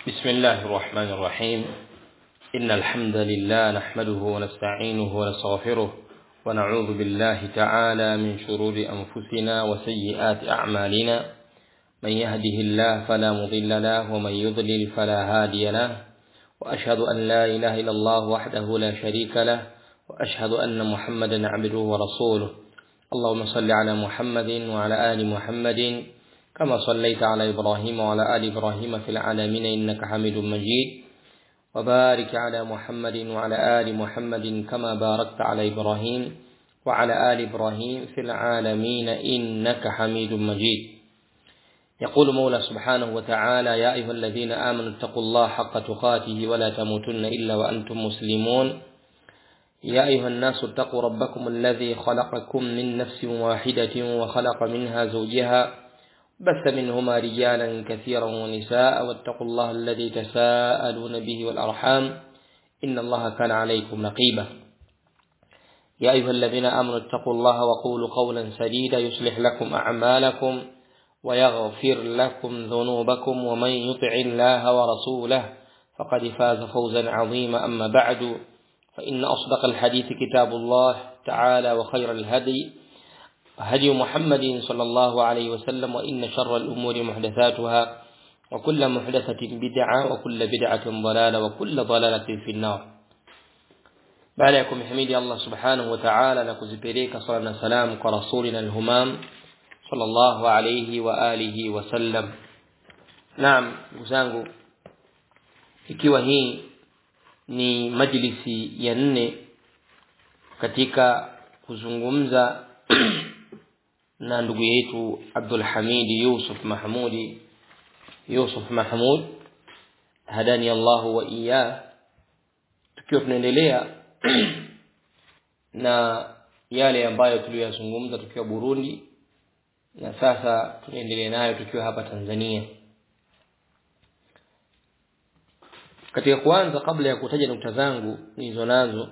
بسم الله الرحمن الرحيم إن الحمد لله نحمده ونستعينه ونستغفره ونعوذ بالله تعالى من شرور أنفسنا وسيئات أعمالنا من يهده الله فلا مضل له ومن يضلل فلا هادي له وأشهد أن لا إله إلا الله وحده لا شريك له وأشهد أن محمدا عبده ورسوله اللهم صل على محمد وعلى آل محمد كما صليت على إبراهيم وعلى آل إبراهيم في العالمين إنك حميد مجيد وبارك على محمد وعلى آل محمد كما باركت على إبراهيم وعلى آل إبراهيم في العالمين إنك حميد مجيد يقول مولى سبحانه وتعالى يا أيها الذين آمنوا اتقوا الله حق تقاته ولا تموتن إلا وأنتم مسلمون يا أيها الناس اتقوا ربكم الذي خلقكم من نفس واحدة وخلق منها زوجها بث منهما رجالا كثيرا ونساء واتقوا الله الذي تساءلون به والأرحام إن الله كان عليكم رقيبا يا أيها الذين آمنوا اتقوا الله وقولوا قولا سديدا يصلح لكم أعمالكم ويغفر لكم ذنوبكم ومن يطع الله ورسوله فقد فاز فوزا عظيما أما بعد فإن أصدق الحديث كتاب الله تعالى وخير الهدي هدي محمد صلى الله عليه وسلم وإن شر الأمور محدثاتها وكل محدثة بدعة وكل بدعة ضلالة وكل ضلالة في النار بعد يكم حميدي الله سبحانه وتعالى نكزبريك صلى الله عليه وسلم كرسولنا الهمام صلى الله عليه وآله وسلم نعم وزانgu ikiwa hii ni majlisi ya nne katika kuzungumza na ndugu yetu Abdul Hamid Yusuf Mahmudi Yusuf Mahmud hadani Allah wa iya tukiwa tunaendelea na yale ambayo tuliyozungumza tukiwa Burundi na sasa tunaendelea nayo tukiwa hapa Tanzania katika kuanza kabla ya kutaja nukta zangu nilizo nazo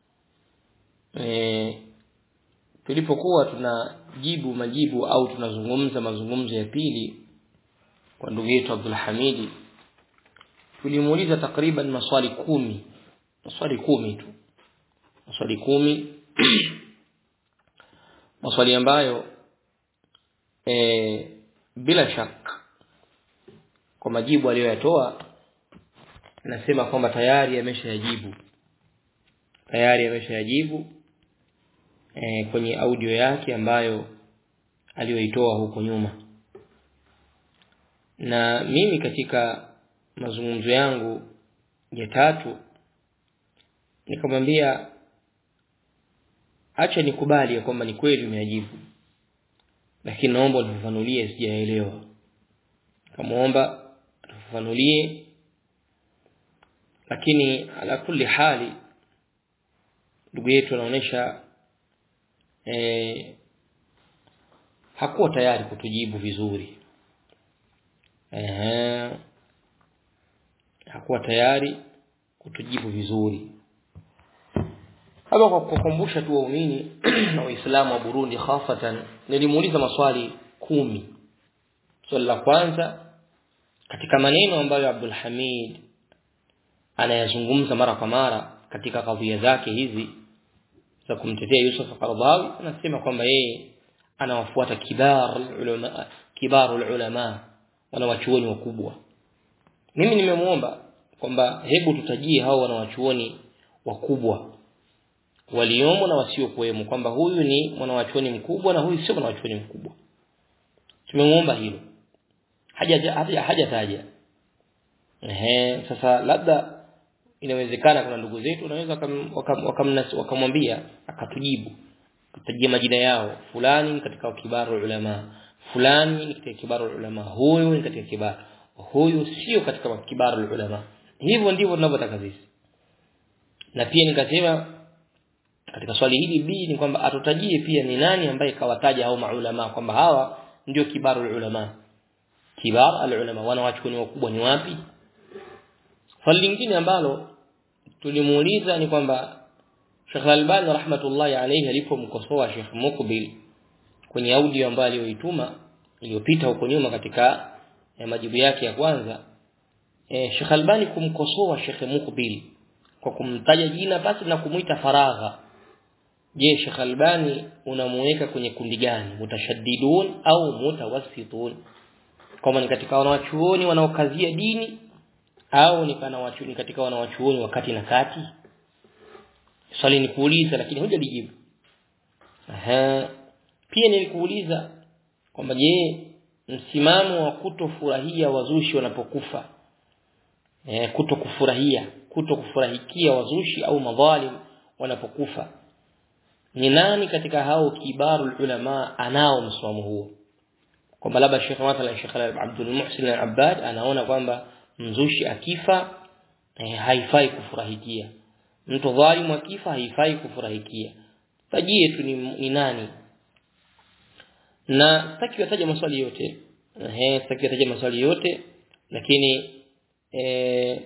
e, tulipokuwa tunajibu majibu au tunazungumza mazungumzo ya pili kwa ndugu yetu Abdul Hamidi tulimuuliza takriban maswali kumi maswali kumi tu maswali kumi maswali ambayo e, bila shaka kwa majibu aliyoyatoa nasema kwamba tayari ameshayajibu tayari ameshayajibu e, kwenye audio yake ambayo aliyoitoa huko nyuma na mimi katika mazungumzo yangu ya tatu nikamwambia acha nikubali ya kwamba ni kweli umeajibu lakini naomba unifafanulie sijaelewa kamwomba atufafanulie lakini ala kulli hali ndugu yetu anaonesha e, hakuwa tayari kutujibu vizuri Ehe. hakuwa tayari kutujibu vizuri hapa kwa kukumbusha tu waumini na waislamu wa Burundi khafatan nilimuuliza maswali kumi swali la kwanza katika maneno ambayo Abdul Hamid anayazungumza mara kwa mara katika kadhia zake hizi za kumtetea Yusuf Qaradawi anasema kwamba yeye anawafuata kibar ulama kibarul ulama wanawachuoni wakubwa mimi nimemuomba kwamba hebu tutajie hao wanawachuoni wakubwa waliomo na wasiokuwemo kwamba huyu ni mwanawachuoni mkubwa na huyu sio mwanawachuoni mkubwa tumemuomba hilo haja haja hajataja ehe sasa labda inawezekana kuna ndugu zetu wanaweza wakamwambia akatujibu kutajia majina yao fulani katika kibaru ulama fulani katika kibaru ulama huyu ni katika kibaru huyu sio katika kibaru ulama hivyo ndivyo tunavyotaka sisi na pia nikasema katika swali hili B ni kwamba atutajie pia ni nani ambaye kawataja hao maulama kwamba hawa ndio kibaru ulama kibar alulama wanawachuoni wakubwa ni wapi swali lingine ambalo tulimuuliza ni kwamba Sheikh Albani rahmatullahi alayhi alipomkosoa Sheikh Mukbil kwenye audio ambayo aliyoituma iliyopita huko nyuma katika ya majibu yake ya kwanza e, Sheikh Albani kumkosoa Sheikh Mukbil kwa kumtaja jina basi na kumuita faragha je Sheikh Albani unamuweka kwenye kundi gani mutashaddidun au mutawassitun kama ni katika wanawachuoni wanaokazia dini au ni kana wachuoni katika wanawachuoni wakati na kati swali ni kuuliza lakini hujalijibu aha pia nilikuuliza kwamba je msimamo wa kutofurahia wazushi wanapokufa eh kuto kufurahia kuto kufurahikia wazushi au madhalim wanapokufa ni nani katika hao kibarul ulama anao msimamo huo kwamba labda Sheikh mathalan Sheikh Abdul Muhsin al-Abbad anaona kwamba mzushi akifa eh, haifai kufurahikia mtu dhalimu akifa haifai kufurahikia tajie tu ni, ni nani na sitaki kutaja maswali yote eh sitaki kutaja maswali yote lakini eh,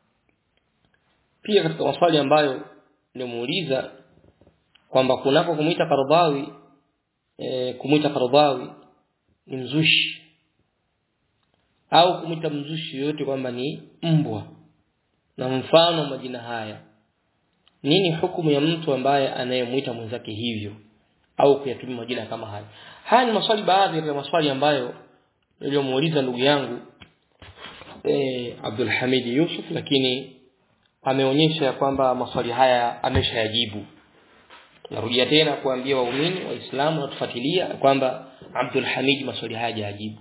pia katika maswali ambayo nimuuliza kwamba kunako kumuita Qardawi e, kumuita Qardawi ni mzushi au kumuita mzushi yote kwamba ni mbwa na mfano majina haya nini hukumu ya mtu ambaye anayemuita mwenzake hivyo au kuyatumia majina kama haya haya ni maswali baadhi ya maswali ambayo niliyomuuliza ndugu yangu e, Abdul Hamid Yusuf lakini ameonyesha kwamba maswali haya ameshayajibu narudia tena kuambia waumini waislamu watufuatilia kwamba Abdul Hamid maswali haya hajajibu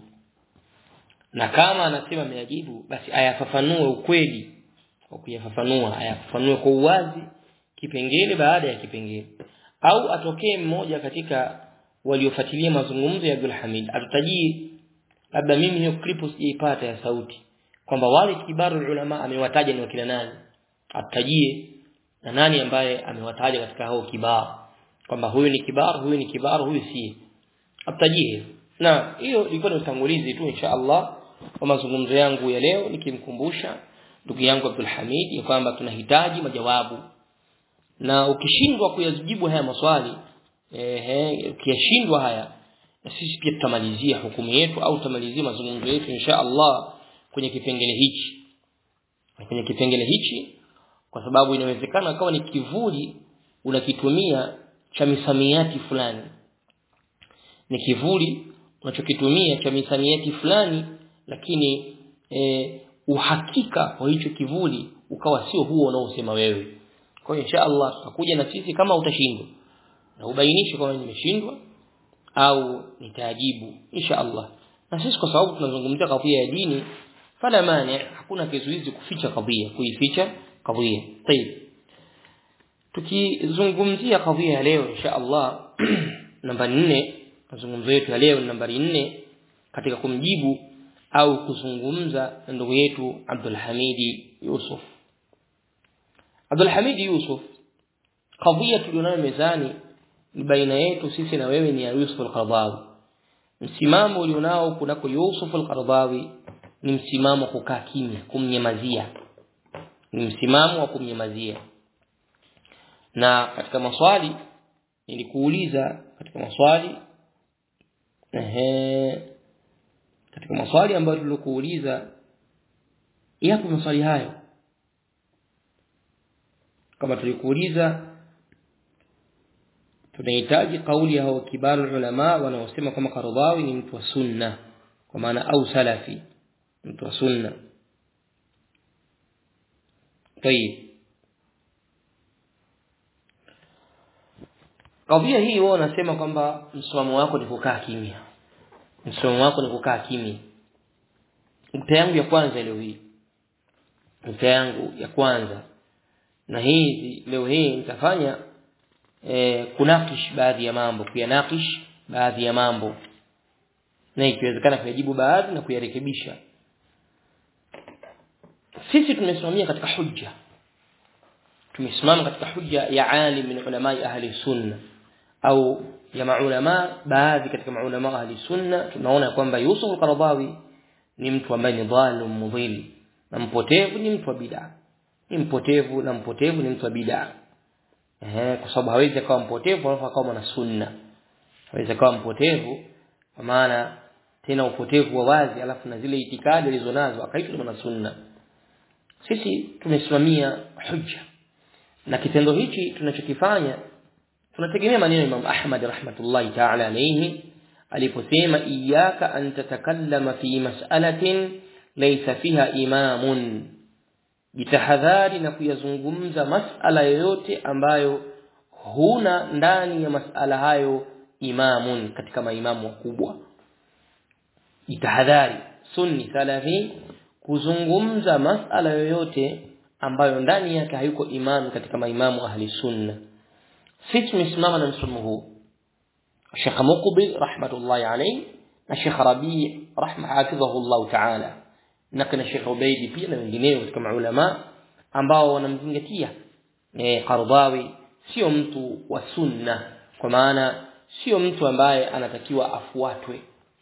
na kama anasema ameyajibu basi ayafafanue ukweli kwa kuyafafanua ayafafanue kwa uwazi kipengele baada ya kipengele au atokee mmoja katika waliofuatilia mazungumzo ya Abdul Hamid atutajie labda mimi hiyo clip sijaipata ya sauti kwamba wale kibaru ulama amewataja ni wakina nani atajie na nani ambaye amewataja katika hao kibar kwamba huyu ni kibar huyu ni kibar huyu si atajie na hiyo ilikuwa ni utangulizi tu insha Allah kwa mazungumzo yangu ya leo nikimkumbusha ndugu yangu Abdul Hamid ya kwamba tunahitaji majawabu na ukishindwa kuyajibu haya maswali ehe ukiyashindwa haya na sisi pia tutamalizia hukumu yetu au tutamalizia mazungumzo yetu insha Allah kwenye kipengele hichi kwenye kipengele hichi kwa sababu inawezekana kawa ni kivuli unakitumia cha misamiati fulani ni kivuli unachokitumia cha misamiati fulani lakini e, uhakika wa hicho kivuli ukawa sio huo unaosema wewe kwa hiyo insha Allah tutakuja na sisi kama utashindwa na ubainishe kama nimeshindwa au nitajibu insha Allah na sisi kwa sababu tunazungumzia kadhia ya dini fala mani hakuna kizuizi kuficha kadhia kuificha kadhia طيب tukizungumzia kadhia ya leo insha Allah namba 4 mazungumzo yetu ya leo nambari 4 katika kumjibu au kuzungumza na ndugu yetu Abdul Hamidi Yusuf Abdul Hamidi Yusuf kadhia tulionayo mezani ni baina yetu sisi na wewe ni ya Yusuf al-Qaradawi msimamo ulionao kunako Yusuf al-Qaradawi ni msimamo kukaa kimya kumnyamazia ni msimamo wa kumnyamazia na katika maswali nilikuuliza katika maswali ehe katika maswali ambayo tulikuuliza yapo maswali hayo kama tulikuuliza tunahitaji kauli ya hao kibaru ulama wanaosema kama Qaradawi ni mtu wa sunna kwa maana au salafi mtu wa sunna طيب Kadhia hii wao wanasema kwamba msimamo wako ni kukaa kimya. Msimamo wako ni kukaa kimya. Nukta yangu ya kwanza leo hii. Nukta yangu ya kwanza. Na hizi leo hii nitafanya e, kunakish baadhi ya mambo, kuyanakish baadhi ya mambo. Na ikiwezekana kuyajibu baadhi na kuyarekebisha. Sisi tumesimamia katika hujja. Tumesimama katika hujja ya alim min ulamai ahli sunna au ya maulama baadhi katika maulama ahli sunna tunaona kwamba Yusuf al-Qaradawi ni mtu ambaye ni dhalim mudhil na mpotevu ni mtu wa bid'a ni mpotevu na mpotevu ni mtu wa bid'a eh kwa sababu hawezi akawa mpotevu alafu akawa mwana sunna hawezi akawa mpotevu kwa maana tena upotevu wa wazi alafu na zile itikadi alizonazo akaitwa mwana sunna sisi tumesimamia hujja na kitendo hichi tunachokifanya tunategemea maneno ya Imam Ahmad rahmatullahi ta'ala alayhi aliposema iyyaka an tatakallama fi mas'alatin laysa fiha imamun jitahadhari na kuyazungumza masala yoyote ambayo huna ndani ya masala hayo imamun katika maimamu wakubwa jitahadhari sunni salafi kuzungumza masala yoyote ambayo ndani yake hayuko imam katika maimamu ahli sunna sisi tumesimama na msomo huu Sheikh Muqbil rahmatullahi alayhi na Sheikh Rabi' rahma hafidhahu Allah ta'ala na kana Sheikh Ubaidi pia na wengineo katika maulama ambao wanamzingatia eh Qardawi sio mtu wa sunna kwa maana sio mtu ambaye anatakiwa afuatwe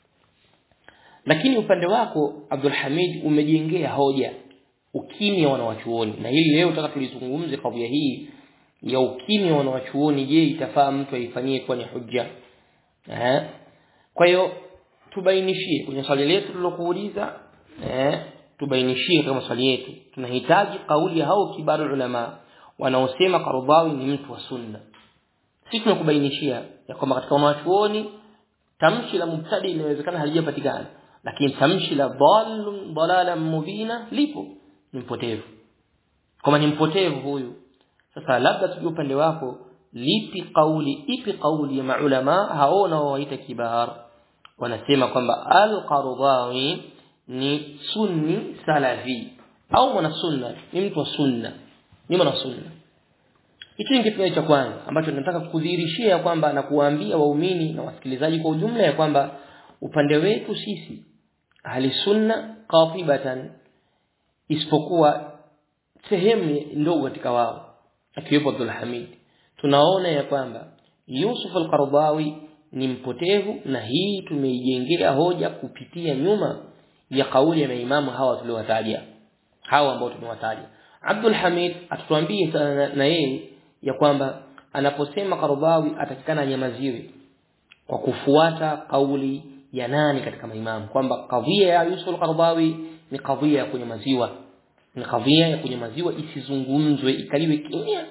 lakini upande wako Abdul Hamid umejengea hoja ukimya wanawachuoni na hili leo nataka tulizungumze kadhia hii ya ukimya wanawachuoni je itafaa mtu aifanyie kuwa ni hujja eh kwa hiyo tubainishie kwenye swali letu tulilokuuliza eh tubainishie kama swali yetu tunahitaji kauli ya hao kibaru ulama wanaosema Qardawi ni mtu wa sunna sisi tunakubainishia ya kwamba katika wanawachuoni tamshi la mubtadi inawezekana halijapatikana lakini tamshi la dhalun dalalan mubina lipo ni mpotevu kama ni mpotevu huyu sasa labda tujue upande wako lipi kauli ipi kauli ya maulama hao waita kibar wanasema kwamba al-Qardawi ni sunni salafi au mwana sunna ni mtu wa sunna ni mwana sunna hicho ni kitu cha kwanza ambacho nataka kudhihirishia kwamba na kuwaambia waumini na wasikilizaji kwa ujumla ya kwamba upande wetu sisi ahli sunna qatibatan isipokuwa sehemu ndogo katika wao akiwepo Abdul Hamid tunaona ya kwamba Yusuf al-Qardawi ni mpotevu na hii tumeijengea hoja kupitia nyuma ya kauli ya maimamu hawa tuliowataja hawa ambao tumewataja Abdul Hamid atutuambie na yeye ya kwamba anaposema Qardawi atakikana anyamaziwe kwa kufuata kauli ya nani katika maimamu kwamba kadhia ya Yusuf al-Qardawi ni kadhia ya kunyamaziwa ni kadhia ya kunyamaziwa isizungumzwe ikaliwe kimya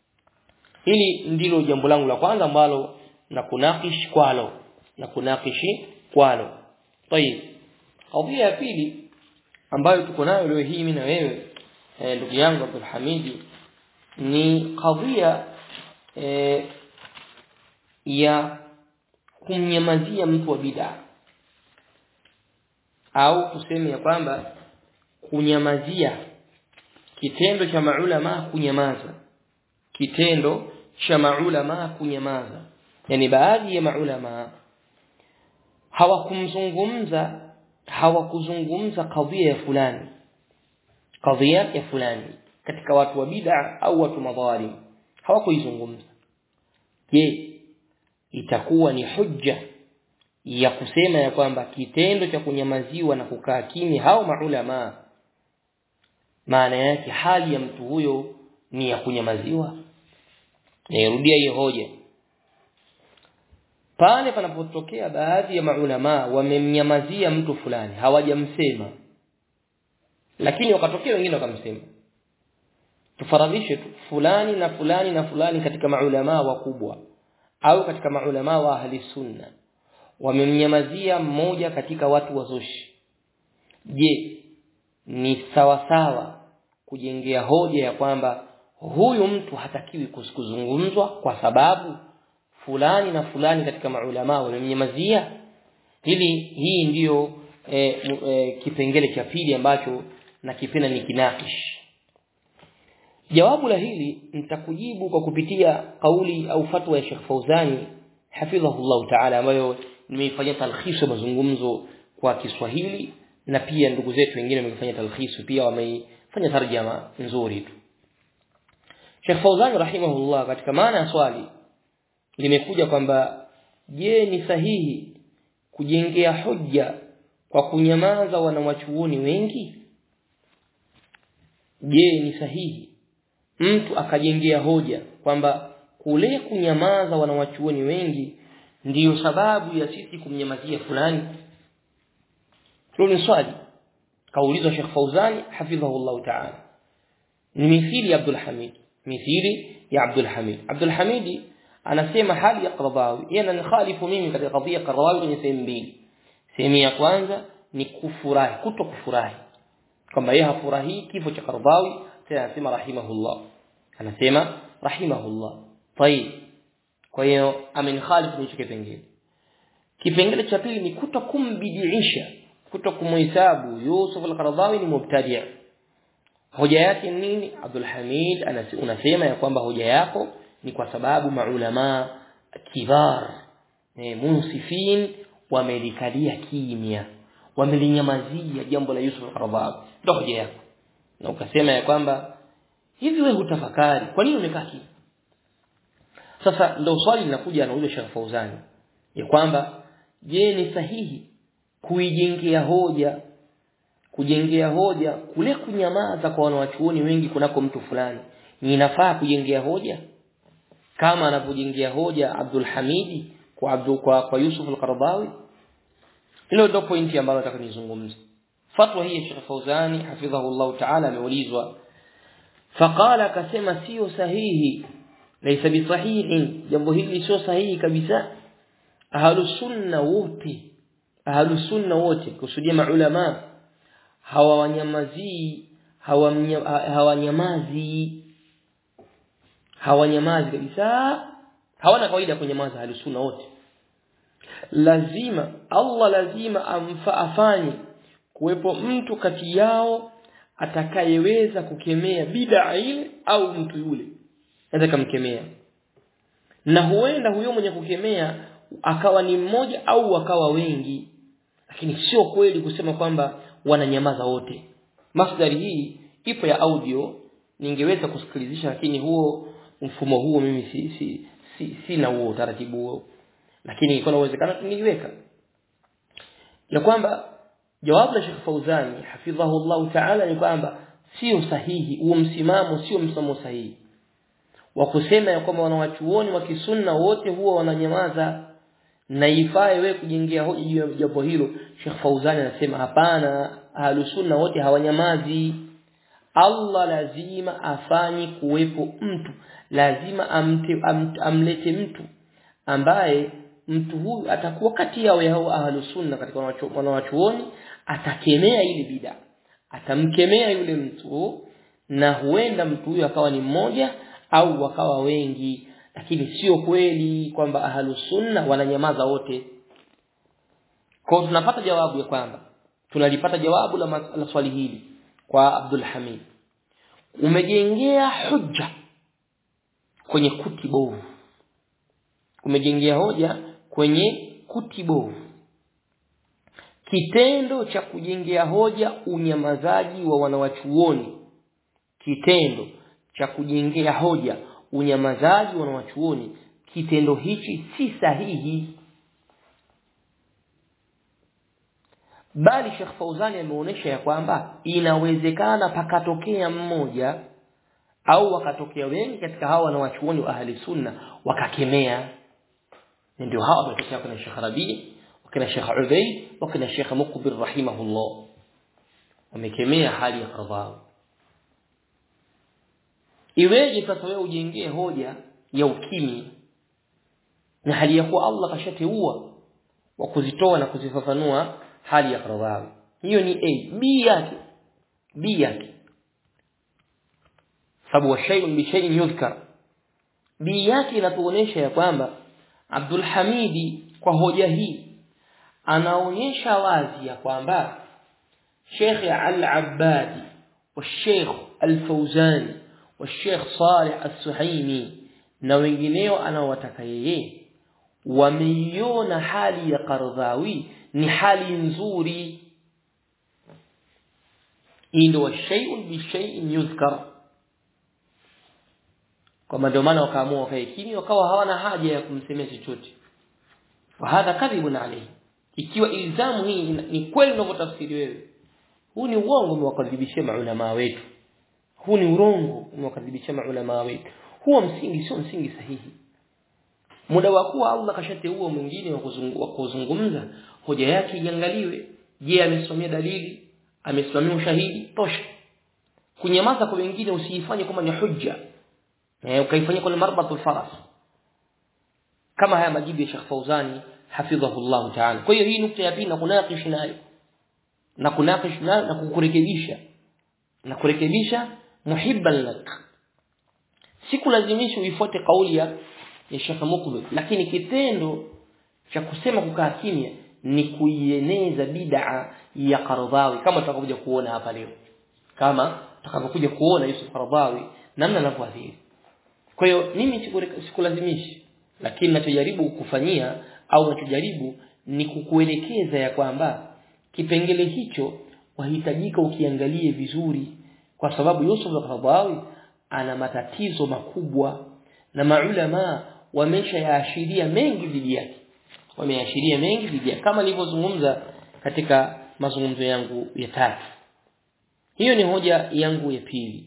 hili ndilo jambo langu la kwanza ambalo na kunakish kwalo na kunakishi kwalo tayib kadhia ya pili ambayo tuko nayo leo hii mimi na wewe ndugu yangu Abdul Hamidi ni kadhia e, ya kumnyamazia mtu wa bid'a au tuseme ya kwamba kunyamazia kitendo cha maulama kunyamaza kitendo cha maulama kunyamaza yani baadhi ya maulama hawakumzungumza hawakuzungumza kadhia ya fulani kadhia ya fulani katika watu wa bid'a au watu madhalim hawakuizungumza je itakuwa ni hujja ya kusema ya kwamba kitendo cha kunyamaziwa na kukaa kimya hao maulama maana yake hali ya mtu huyo ni ya kunyamaziwa nirudia hiyo hoja pale panapotokea baadhi ya maulama wamemnyamazia mtu fulani hawajamsema lakini wakatokea wengine wakamsema tufaradhishe tu fulani na fulani na fulani katika maulama wakubwa au katika maulama wa ahli sunna wamemnyamazia mmoja katika watu wazushi je ni sawa sawa kujengea hoja ya kwamba huyu mtu hatakiwi kuzungumzwa kwa sababu fulani na fulani katika maulama wamemnyamazia hili hii ndiyo e, e, kipengele cha pili ambacho nakipenda ni kinakish jawabu la hili nitakujibu kwa kupitia kauli au fatwa ya Sheikh Fauzani hafidhahullah ta'ala ambayo nimeifanyia talkhisu mazungumzo kwa Kiswahili na pia ndugu zetu wengine wamefanya talkhisu pia wameifanya tarjama nzuri tu Sheikh Fauzani rahimahullah katika maana ya swali limekuja kwamba je ni sahihi kujengea hoja kwa kunyamaza wanawachuoni wengi je ni sahihi mtu akajengea hoja kwamba kule kunyamaza wanawachuoni wengi ndiyo sababu ya sisi kumnyamazia fulani hilo ni swali kaulizwa Sheikh Fauzani hafidhahullah ta'ala ni mithili ya Abdul Hamid mithili ya Abdul Hamid Abdul Hamid anasema hali ya Qaradawi yeye ananikhalifu mimi katika kadhia Qaradawi kwenye sehemu mbili sehemu ya kwanza ni kufurahi kuto kufurahi kwamba yeye hafurahi kifo cha Qaradawi tena anasema rahimahullah anasema rahimahullah tayib kwa hiyo amenkhalifu hicho kipengele kipengele cha pili ni kuto kumbidiisha kuto kumhesabu Yusuf al-Qaradawi ni mubtadi' hoja yake nini Abdul Hamid unasema ya kwamba hoja yako ni kwa sababu maulama kibar eh, munsifin wamelikalia kimya wamelinyamazia jambo la Yusuf al-Qaradawi ndio hoja yako na ukasema ya kwamba hivi wewe hutafakari kwa nini umekaa kimya sasa ndio swali linakuja anauliza Sheikh Fauzani ya kwamba je ni sahihi kuijengea hoja kujengea hoja kule kunyamaza kwa wanawachuoni wengi kunako mtu fulani ni inafaa kujengea hoja kama anapojengea hoja Abdul Hamidi kwa Abdul kwa, kwa Yusuf al-Qaradawi hilo ndio pointi ambayo nataka nizungumze fatwa hii ya Sheikh Fauzani hafidhahu Allah ta'ala ameulizwa faqala akasema sio sahihi laysa bisahihi jambo hili sio sahihi kabisa ahlus sunna wote ahlus sunna wote kusudia maulama hawawanyamazii hawanyamazi hawanyamazi kabisa hawana kawaida kunyamaza ahlus sunna wote lazima Allah lazima amfa afanye kuwepo mtu kati yao atakayeweza kukemea bid'a ile au mtu yule anaweza kumkemea na huenda huyo mwenye kukemea akawa ni mmoja au akawa wengi lakini sio kweli kusema kwamba wananyamaza wote masdari hii ipo ya audio ningeweza kusikilizisha lakini huo mfumo huo mimi si si si sina huo utaratibu huo lakini iko na uwezekano niliweka ya kwamba jawabu la Sheikh Fauzani hafidhahu Allah Ta'ala ni kwamba sio sahihi huo msimamo sio msimamo sahihi wa kusema ya kwamba wanawachuoni wa kisunna wote huwa wananyamaza na ifae wewe kujengea hoja juu ya jambo hilo Sheikh Fauzani anasema hapana ahlusunna wote hawanyamazi Allah lazima afanye kuwepo mtu lazima amte, am, amlete mtu ambaye mtu huyu atakuwa kati yao ya hao ahlusunna katika wanawachuoni atakemea ile bid'a atamkemea yule mtu na huenda mtu huyu akawa ni mmoja au wakawa wengi lakini sio kweli kwamba ahlusunna wananyamaza wote kwa tunapata jawabu ya kwamba tunalipata jawabu la, la swali hili kwa Abdul Hamid umejengea hujja kwenye kuti bovu umejengea hoja kwenye kuti bovu kitendo cha kujengea hoja unyamazaji wa wanawachuoni kitendo cha kujengea hoja unyamazaji wa wanawachuoni kitendo hichi si sahihi bali Sheikh Fauzani ameonyesha ya kwamba inawezekana pakatokea mmoja au wakatokea wengi katika hawa wanawachuoni wa ahli sunna wakakemea ndio hawa wametokea kuna Sheikh Rabi wakina Sheikh Ubayd wakina Sheikh Muqbil rahimahullah wamekemea hali ya qadhaa iweje sasa wewe ujengee hoja ya ukimya na hali ya kuwa Allah kashateua wa kuzitoa na kuzifafanua hali ya qadhaa hiyo ni a b yake b yake sababu wa shay'un bi shay'in yuzkar b yake inatuonyesha ya kwamba Abdul Hamidi kwa hoja hii anaonyesha wazi ya kwamba Sheikh Al-Abbadi wa Sheikh Al-Fauzani wa Sheikh Saleh As-Suhaimi na wengineo anaowataka yeye wameiona hali ya Qardhawi ni hali nzuri ndio shay'un bi shay'in yuzkar kwa ndio maana wakaamua wakae kimya wakawa hawana haja ya kumsemea chochote wa hadha kadhibun alayhi ikiwa ilzamu hii ni kweli unavyotafsiri wewe huu ni uongo umewakadhibishia maulama wetu huu ni urongo umewakadhibishia maulama wetu huo msingi sio msingi sahihi muda wa kuwa Allah kashateua mwingine wa kuzungumza hoja yake iangaliwe je amesimamia dalili amesimamia ushahidi tosha kunyamaza kwa wengine usiifanye kama ni hujja eh ukaifanyia kwa marbatul faras kama haya majibu ya Sheikh Fauzani hafidhahullah ta'ala kwa hiyo hii nukta ya pili na kunakish nayo na kunakish nayo na kukurekebisha na kurekebisha muhibban lak sikulazimishi uifuate kauli ya ya Sheikh Mukbil lakini kitendo cha kusema kukaa kimya ni kuieneza bid'a ya Qaradawi kama tutakapokuja kuona hapa leo kama tutakapokuja kuona Yusuf Qaradawi namna anavyoathiri kwa hiyo mimi sikulazimishi lakini ninachojaribu kukufanyia au ninachojaribu ni kukuelekeza ya kwamba kipengele hicho wahitajika ukiangalie vizuri kwa sababu Yusuf al-Qaradawi ana matatizo makubwa na maulama wameshayaashiria mengi dhidi yake wameashiria mengi dhidi yake kama nilivyozungumza katika mazungumzo yangu ya tatu hiyo ni hoja yangu ya pili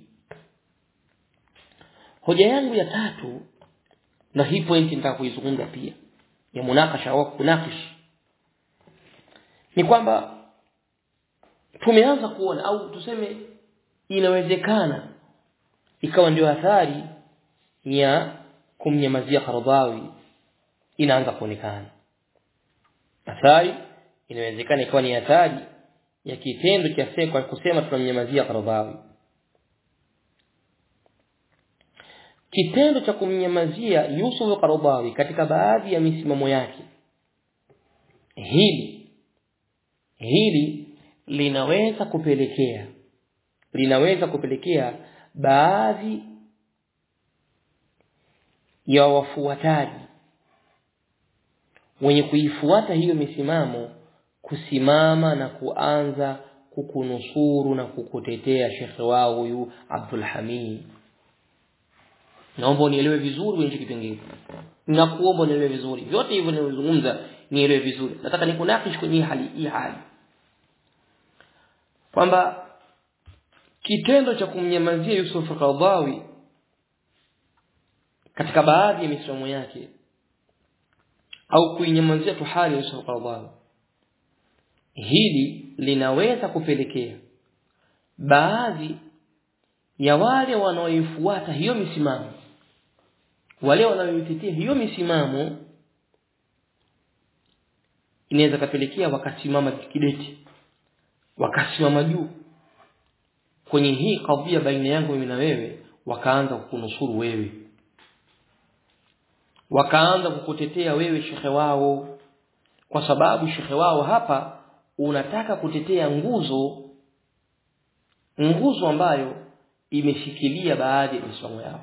hoja yangu ya tatu na hii point nitaka kuizungumza pia ya munakasha au kunakish ni kwamba tumeanza kuona au tuseme inawezekana ikawa ndio athari ya kumnyamazia Qaradawi inaanza kuonekana athari inawezekana ikawa ni athari ya kitendo cha kwa kusema tunamnyamazia Qaradawi kitendo cha kumnyamazia Yusuf Qaradawi katika baadhi ya misimamo yake hili hili linaweza kupelekea linaweza kupelekea baadhi ya wafuataji wenye kuifuata hiyo misimamo kusimama na kuanza kukunusuru na kukutetea shekhe wao huyu Abdul Hamid naomba unielewe vizuri wenye kipengele nakuomba unielewe vizuri vyote hivyo ninazungumza nielewe vizuri nataka nikunakish kwenye hali hii hali kwamba kitendo cha kumnyamazia Yusuf Qaradawi katika baadhi ya misomo yake au kuinyamazia tu hali ya Yusuf Qaradawi hili linaweza kupelekea baadhi ya wale wanaoifuata hiyo misimamo wale wanaoitetea hiyo misimamo inaweza kapelekea wakasimama kidete wakasimama juu kwenye hii kadhia baina yangu mimi na wewe wakaanza kukunusuru wewe wakaanza kukutetea wewe shekhe wao kwa sababu shekhe wao hapa unataka kutetea nguzo nguzo ambayo imeshikilia baadhi ya misomo yao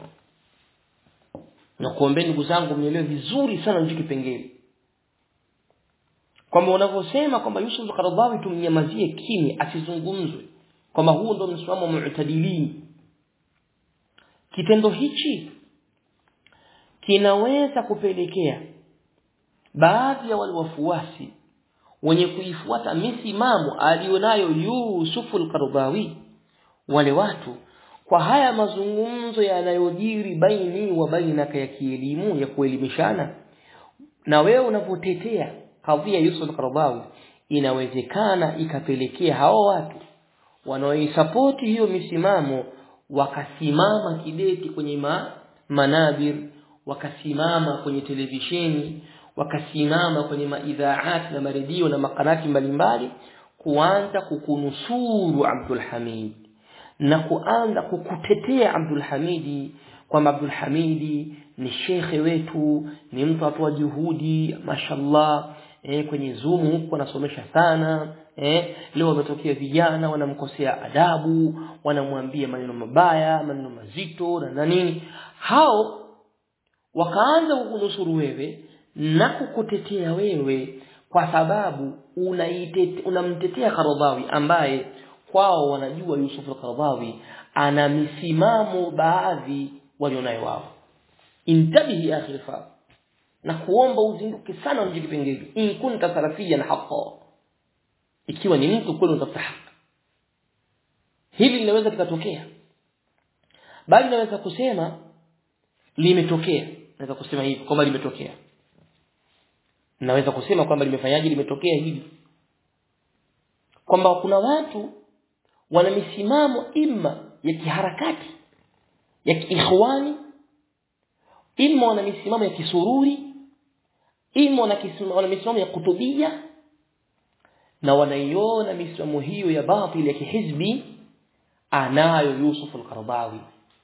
na kuombeni ndugu zangu mnielewe vizuri sana hicho kipengele kwamba unavyosema kwamba Yusuf al-Qaradawi tumnyamazie kimya asizungumzwe kwamba huo ndio msimamo wa mu'tadilin kitendo hichi kinaweza kupelekea baadhi ya wale wafuasi wenye kuifuata misimamo alionayo Yusuf al-Qaradawi wale watu kwa haya mazungumzo yanayojiri baini wa bainaka ya kielimu ya kuelimishana na wewe unapotetea kadhia Yusuf al-Qaradawi inawezekana ikapelekea hao watu wanaoisapoti hiyo misimamo wakasimama kideti kwenye ma, manabir wakasimama kwenye televisheni wakasimama kwenye maidhaat na maredio na makanati mbalimbali kuanza kukunusuru Abdul Hamid na kuanza kukutetea Abdul Hamidi kwamba Abdul Hamidi ni shekhe wetu ni mtu atoa juhudi mashallah eh, kwenye Zoom huko anasomesha sana eh, leo wametokea vijana wanamkosea adabu wanamwambia maneno mabaya maneno mazito na nini hao wakaanza kukunusuru wewe na kukutetea wewe kwa sababu unamtetea Karadhawi ambaye kwao wanajua Yusuf al-Qaradawi ana misimamo baadhi walionayo wao intabihi ya akhi fa na kuomba uzinduke sana mji kipengele in kunta salafiyan haqqan ikiwa ni mtu kweli unatafuta haki hili linaweza likatokea bali naweza kusema limetokea naweza kusema hivi kwamba limetokea naweza kusema kwamba limefanyaje limetokea hivi kwamba kuna watu wana misimamo imma ya kiharakati ya kiikhwani imma wana misimamo ya kisururi imma wana kisima- wana misimamo ya kutubia na wanaiona misimamo hiyo ya batil ya kihizbi anayo Yusuf al-Qaradawi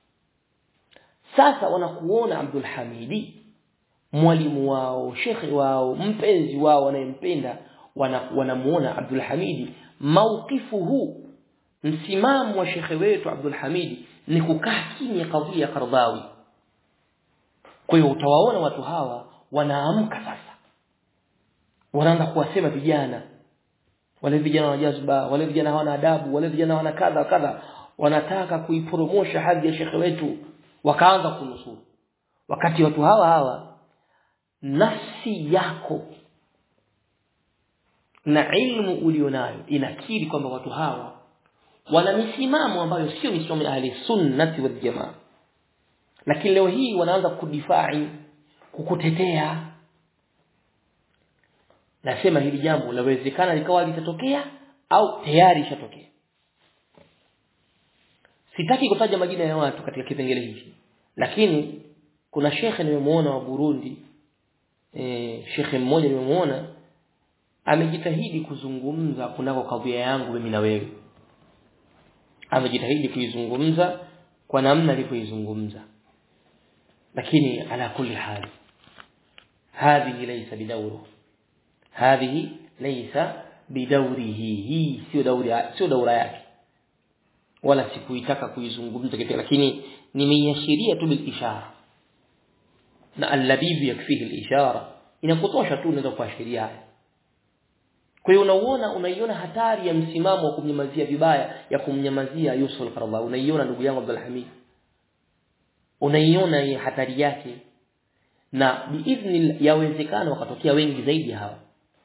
sasa wanakuona Abdul Hamidi mwalimu wao shekhi wao mpenzi wao wanayempenda wana- wanamuona Abdul Hamidi mauqifuhu msimamo wa shekhe wetu Abdul Hamidi ni kukaa kimya kadhia ya Qaradawi kwa hiyo utawaona watu hawa wanaamka sasa wanaanza kuwasema vijana wale vijana wa jazba wale vijana hawana adabu wale vijana hawana kadha kadha wanataka kuipromosha hadhi ya shekhe wetu wakaanza kunusuru wakati watu hawa hawa nafsi yako na ilmu ulionayo inakiri kwamba watu hawa wana misimamo ambayo sio misimamo ya ahli sunnati wal jamaa lakini leo hii wanaanza kudifai kukutetea nasema hili jambo lawezekana likawa litatokea au tayari ishatokea sitaki kutaja majina ya watu katika kipengele hiki lakini kuna shekhe nimemuona wa Burundi e, shekhe mmoja nimemuona amejitahidi kuzungumza kunako kadhia yangu mimi na wewe amejitahidi kuizungumza kwa namna alivyoizungumza lakini ala kulli hali hadhihi laysa bidawru hadhihi laysa bidawrihi hii sio dauri sio daura yake wala sikuitaka kuizungumza kitu lakini nimeiashiria tu bil ishara na allabibu yakfihi al-ishara inakutosha tu unaweza kuashiria haya kwa hiyo unauona unaiona hatari ya msimamo wa kumnyamazia vibaya ya kumnyamazia Yusuf al-Qaradawi unaiona ndugu yangu Abdul Hamid unaiona hii hatari yake na biidhni yawezekana wakatokea wengi zaidi hawa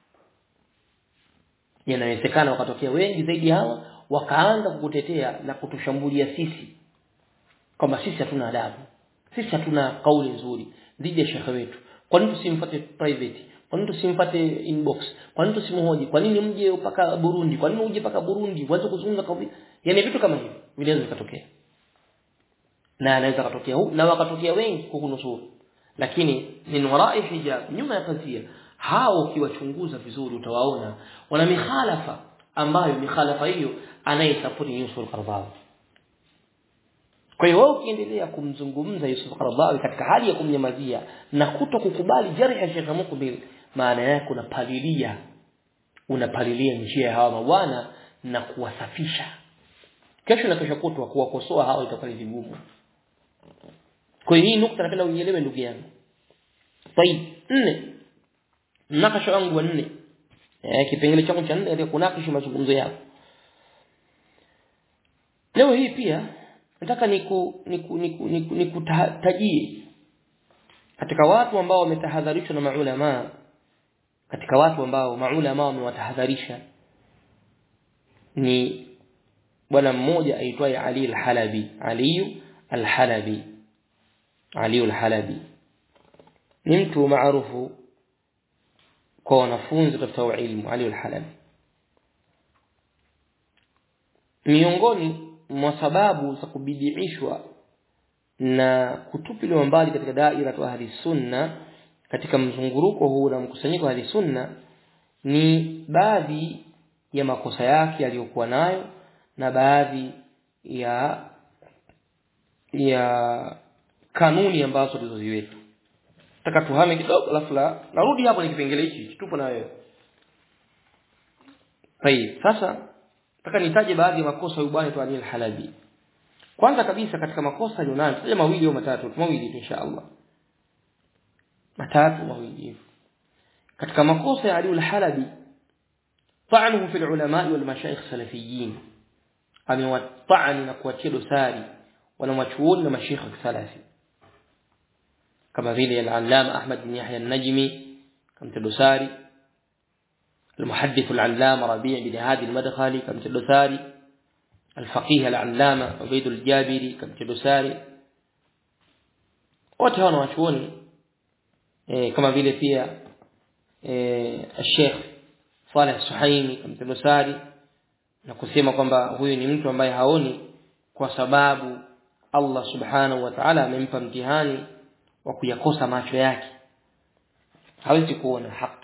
yanawezekana wakatokea wengi zaidi hawa wakaanza kukutetea na kutushambulia sisi kwamba sisi hatuna adabu sisi hatuna kauli nzuri dhidi ya shekhe wetu kwa nini tusimfuate private kwa nini tusimfuate inbox kwa nini tusimhoji kwa nini mje mpaka Burundi kwa nini uje mpaka Burundi uanze kuzungumza kwa yani vitu kama hivi vinaweza vikatokea na anaweza katokea huu na wakatokea wengi kukunusuru lakini min warai hijab nyuma ya pazia hao ukiwachunguza vizuri utawaona wana mikhalafa ambayo mikhalafa hiyo anayesapoti Yusuf al-Qaradawi kwa hiyo wewe ukiendelea kumzungumza Yusuf Qaradawi katika hali ya kumnyamazia na kuto kukubali jarhi ya Sheikh Mukbil maana yake unapalilia unapalilia njia ya hawa mabwana na kuwasafisha kesho na kesho kutwa kuwakosoa hawa itakuwa vigumu kwa hiyo hii nukta napenda uielewe ndugu yangu طيب nne mnakasha wangu wa nne eh kipengele changu cha nne ndio kunakishi mazungumzo yako leo hii pia nataka niku niku niku, niku, niku tajie katika watu ambao wametahadharishwa na maulama katika watu ambao maulama wamewatahadharisha ni bwana mmoja aitwaye Ali al-Halabi Ali al-Halabi Ali al-Halabi ni mtu maarufu kwa wanafunzi kutafuta ilmu Ali al-Halabi miongoni mwa sababu za kubidiishwa na kutupiliwa mbali katika daira tu ahli sunna katika mzunguruko huu na mkusanyiko wa ahli sunna ni baadhi ya makosa yake aliyokuwa nayo na baadhi ya ya kanuni ambazo tulizoziweka nataka tuhame kidogo alafu la narudi hapo ni kipengele hichi tupo na wewe Tayib sasa nataka nitaje baadhi ya makosa ya bwana tu Anil Halabi kwanza kabisa katika makosa alionayo tutaje mawili au matatu mawili inshallah matatu mawili hivyo katika makosa ya Ali al-Halabi طعنه في العلماء والمشايخ السلفيين amewatani na kuwatia dosari wanawachuoni na mashekhe salafi kama vile al-Allama Ahmad bin Yahya an-Najmi kamtia dosari المحدث العلامة ربيع بن هادي المدخلي كم تدثاري الفقيه العلامة عبيد الجابري كم تدثاري wote hao wanachuoni eh, kama vile pia eh, Sheikh Saleh Suhaimi kama tadosari na kusema kwamba huyu ni mtu ambaye haoni kwa sababu Allah subhanahu wa ta'ala amempa mtihani wa kuyakosa macho yake hawezi kuona haki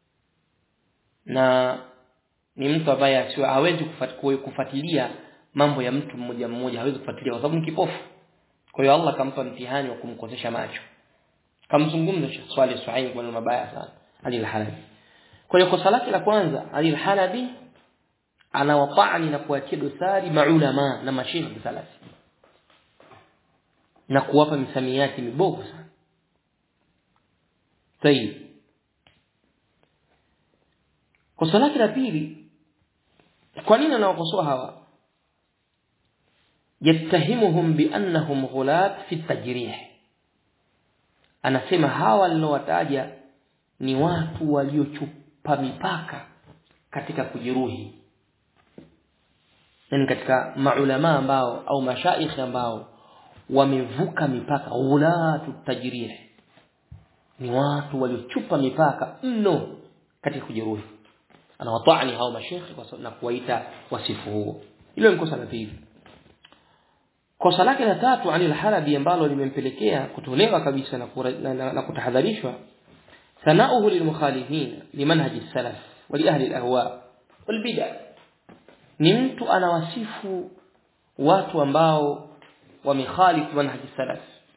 na ni mtu ambaye asiwe hawezi kufuatilia mambo ya mtu mmoja mmoja hawezi kufuatilia kwa sababu ni kipofu kwa hiyo Allah akampa mtihani wa kumkosesha macho kamzungumza Sheikh Swalih Suhaim kwa mabaya sana Ali al-Halabi kwa hiyo kosa lake la kwanza Ali al-Halabi anawafani na kuachia dosari maulama na masheikh salafi na kuwapa misamiati mibovu sana tayib kosa lake la pili kwa nini anawakosoa hawa yattahimuhum biannahum ghulat fi tajrih anasema hawa nilowataja ni watu waliochupa mipaka katika kujeruhi yani katika maulama ambao au mashaikh ambao wamevuka mipaka ghulatu tajrih ni watu waliochupa mipaka mno katika kujeruhi anawatani hao mashekhi na kuwaita wasifu huo hilo ni kosa la pili kosa lake la tatu Ali al-Halabi ambalo limempelekea kutolewa kabisa na, na, na, na kutahadharishwa sanauhu lilmukhalifin limanhaji salaf wa li ahli al-ahwa wal bid'ah ni mtu anawasifu watu ambao wamekhalifu manhaji salaf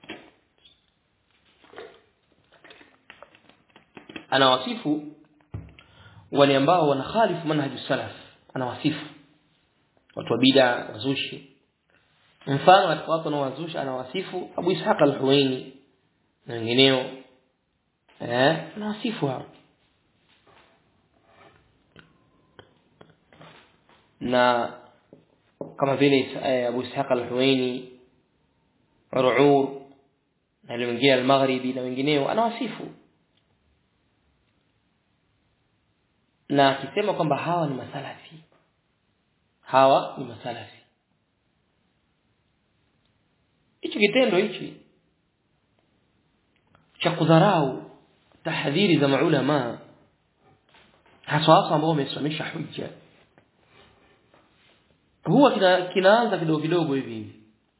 anawasifu wale ambao wanakhalifu manhaji salaf anawasifu watu wa bid'a wazushi mfano katika watu wanaowazushi anawasifu Abu Ishaq al-Huwaini na wengineo eh anawasifu hao na kama vile eh, Abu Ishaq al-Huwaini Ru'ur na wengine al-Maghribi na wengineo anawasifu na akisema kwamba hawa ni masalafi hawa ni masalafi hichi kitendo hichi cha kudharau tahdhiri za maulama hasa hasa ambao wamesimamisha hujja huwa kina, kinaanza kidogo kidogo hivi hivi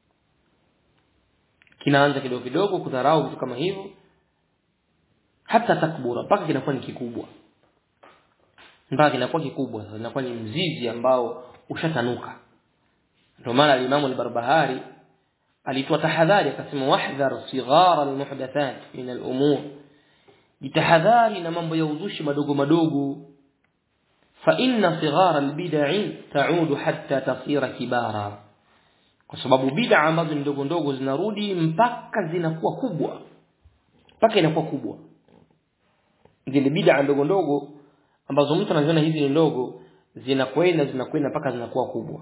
kinaanza kidogo kidogo kudharau vitu kama hivyo hata takbura mpaka kinakuwa ni kikubwa mpaka kinakuwa kikubwa sasa inakuwa ni mzizi ambao ushatanuka ndio maana al-Imam al-Barbahari alitoa tahadhari akasema wahdhar sighara al-muhdathat min al-umur jitahadhari na mambo ya uzushi madogo madogo fa inna sighara al-bid'i ta'udu hatta tasira kibara kwa sababu bid'a ambazo ni ndogo ndogo zinarudi mpaka zinakuwa kubwa mpaka inakuwa kubwa zile bid'a ndogo ndogo ambazo mtu anaziona hizi ni ndogo zinakwenda zinakwenda mpaka zinakuwa kubwa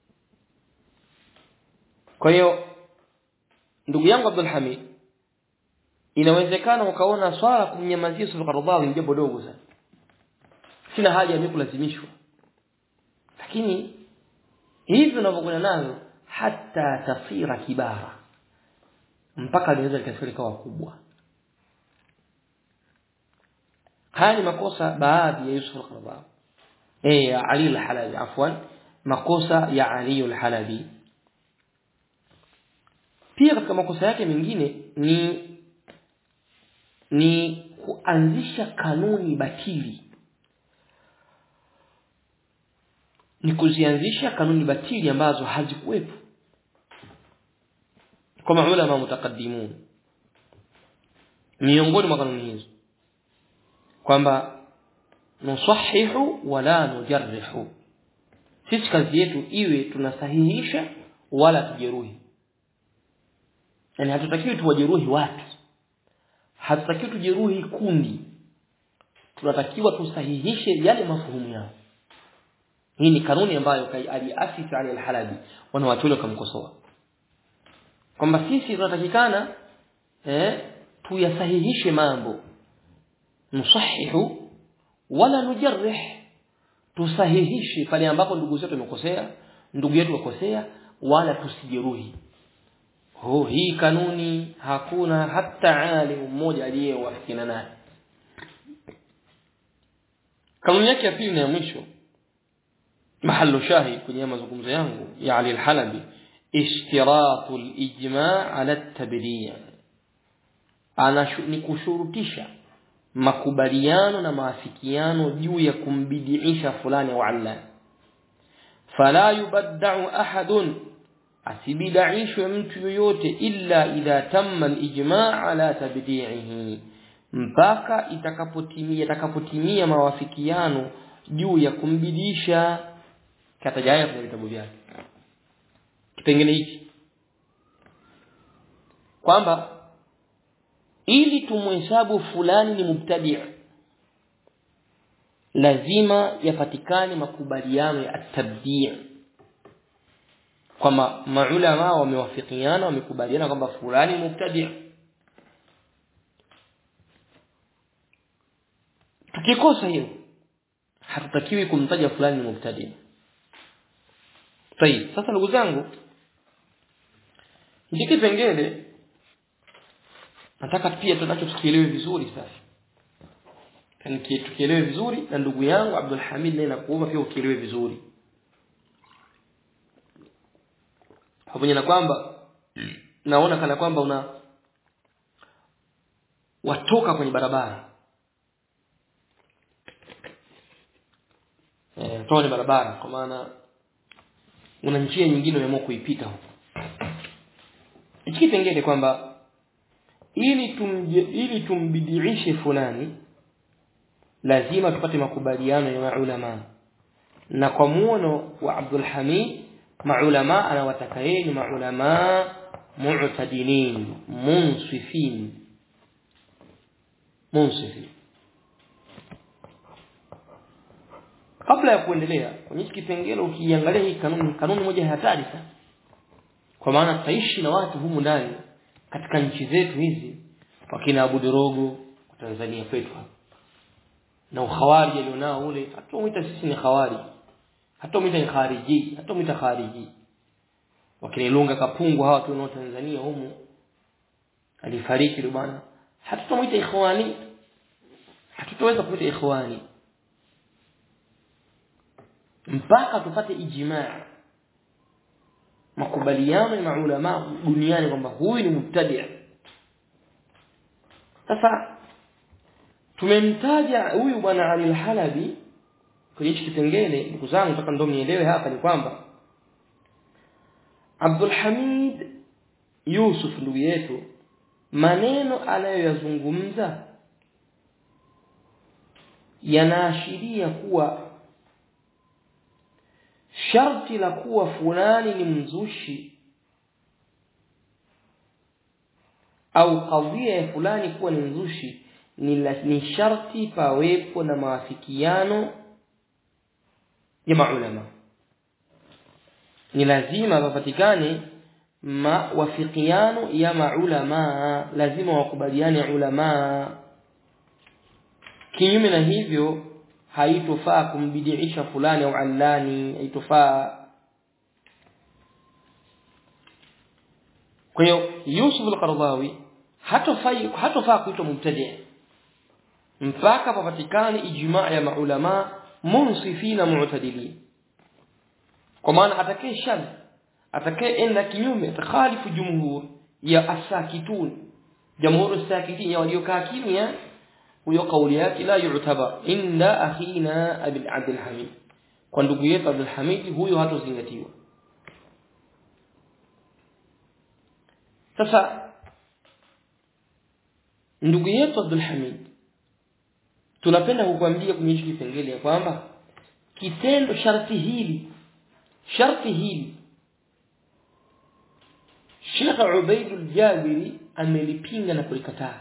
kwa hiyo ndugu yangu Abdul Hamid inawezekana ukaona swala kumnyamazia Yusuf Qaradawi ni jambo dogo sana sina haja ya mimi kulazimishwa lakini hivi unavyokwenda nazo hata tasira kibara mpaka linaweza likafika likawa kubwa haya ni makosa baadhi ya Yusuf al-Qaradawi eh ya Ali al-Halabi afwan makosa ya Ali al-Halabi pia katika makosa yake mengine ni ni kuanzisha kanuni batili ni kuzianzisha kanuni batili ambazo hazikuwepo kwa maulama mutakaddimun miongoni mwa kanuni hizo kwamba nusahihu wala nujarrihu sisi kazi yetu iwe tunasahihisha wala tujeruhi yani hatutakiwi tuwajeruhi watu hatutakiwi tujeruhi kundi tunatakiwa tusahihishe yale mafuhumu yao hii ni kanuni ambayo aliasisi Ali al-Halabi wanawachole kumkosoa kwamba sisi tunatakikana eh tuyasahihishe mambo nusahihu wala nujarrih tusahihishe pale ambapo ndugu zetu wamekosea ndugu yetu wakosea wala tusijeruhi oh hii kanuni hakuna hata alim mmoja aliyewafikiana naye kanuni yake ya pili na ya mwisho mahallu shahid kwenye mazungumzo yangu ya Ali al-Halabi ishtiratu al-ijma' ala at-tabdi' ana ni kushurutisha makubaliano na maafikiano juu ya kumbidiisha fulani au alla fala yubadda'u ahadun asibidaishwe mtu yoyote illa idha tamma al-ijma' ala tabdi'ihi mpaka itakapotimia itakapotimia mawafikiano juu ya kumbidisha kataja haya kwenye vitabu vyake kipengele hiki kwamba ili tumhesabu fulani ni mubtadi' lazima yapatikane makubaliano ya at-tabdi' kwamba maulama wamewafikiana wamekubaliana kwamba fulani ni mubtadi' tukikosa hilo hatutakiwi kumtaja fulani ni mubtadi' Tayib, sasa ndugu zangu hiki kipengele nataka pia tunacho tukielewe vizuri sasa. Kani tukielewe vizuri na ndugu yangu Abdul Hamid naye nakuomba pia ukielewe vizuri. Pamoja na kwamba naona kana kwamba una watoka kwenye barabara. Eh, toka kwenye barabara kwa maana una njia nyingine umeamua kuipita huko. Hiki kipengele kwamba ili tumje, ili tumbidiishe fulani lazima tupate makubaliano ya maulama na kwa muono wa Abdul Hamid maulama anawataka yeye ni maulama mu'tadilin munsifin munsifin kabla ya kuendelea kwenye hiki kipengele ukiangalia hii kanuni kanuni moja ya hatari sana kwa maana tutaishi na watu humu ndani katika nchi zetu hizi wakina Abu Dorogo kwa Tanzania kwetu hapa na ukhawari alionao ule hatumuita sisi ni khawari hatumuita ni khariji hatumuita khariji wakina Ilunga Kapungu hawa tunao Tanzania humu alifariki yule bwana hatutamuita ikhwani hatutaweza kuita ikhwani mpaka tupate ijmaa makubaliano ya maulama duniani kwamba huyu ni mubtadi sasa tumemtaja huyu bwana Ali al-Halabi kwenye hichi kipengele ndugu zangu nataka ndo mnielewe hapa ni kwamba Abdul Hamid Yusuf ndugu yetu maneno anayoyazungumza yanaashiria kuwa sharti la kuwa fulani ni mzushi au kadhia ya fulani kuwa ni mzushi ni, la, ni sharti pawepo na maafikiano ya maulama ni lazima papatikane mawafikiano ya maulama lazima wakubaliane ulama kinyume na hivyo haitofaa kumbidiisha fulani au allani haitofaa kwa hiyo Yusuf al-Qaradawi hatofai hatofaa kuitwa mubtadi mpaka papatikane ijmaa ya maulama munsifina mu'tadilin kwa maana atakaye shadh atakaye enda kinyume takhalifu jumhur ya asakitun jamhur as-sakitin ya waliokaa kimya huyo kauli yake la yu'tabar inda akhina Abdul Abdul Hamid kwa ndugu yetu Abdul Hamid huyo hatozingatiwa sasa ndugu yetu Abdul Hamid tunapenda kukwambia kwenye hiki kipengele ya kwamba kitendo sharti hili sharti hili Sheikh Ubaidul Jabiri amelipinga na kulikataa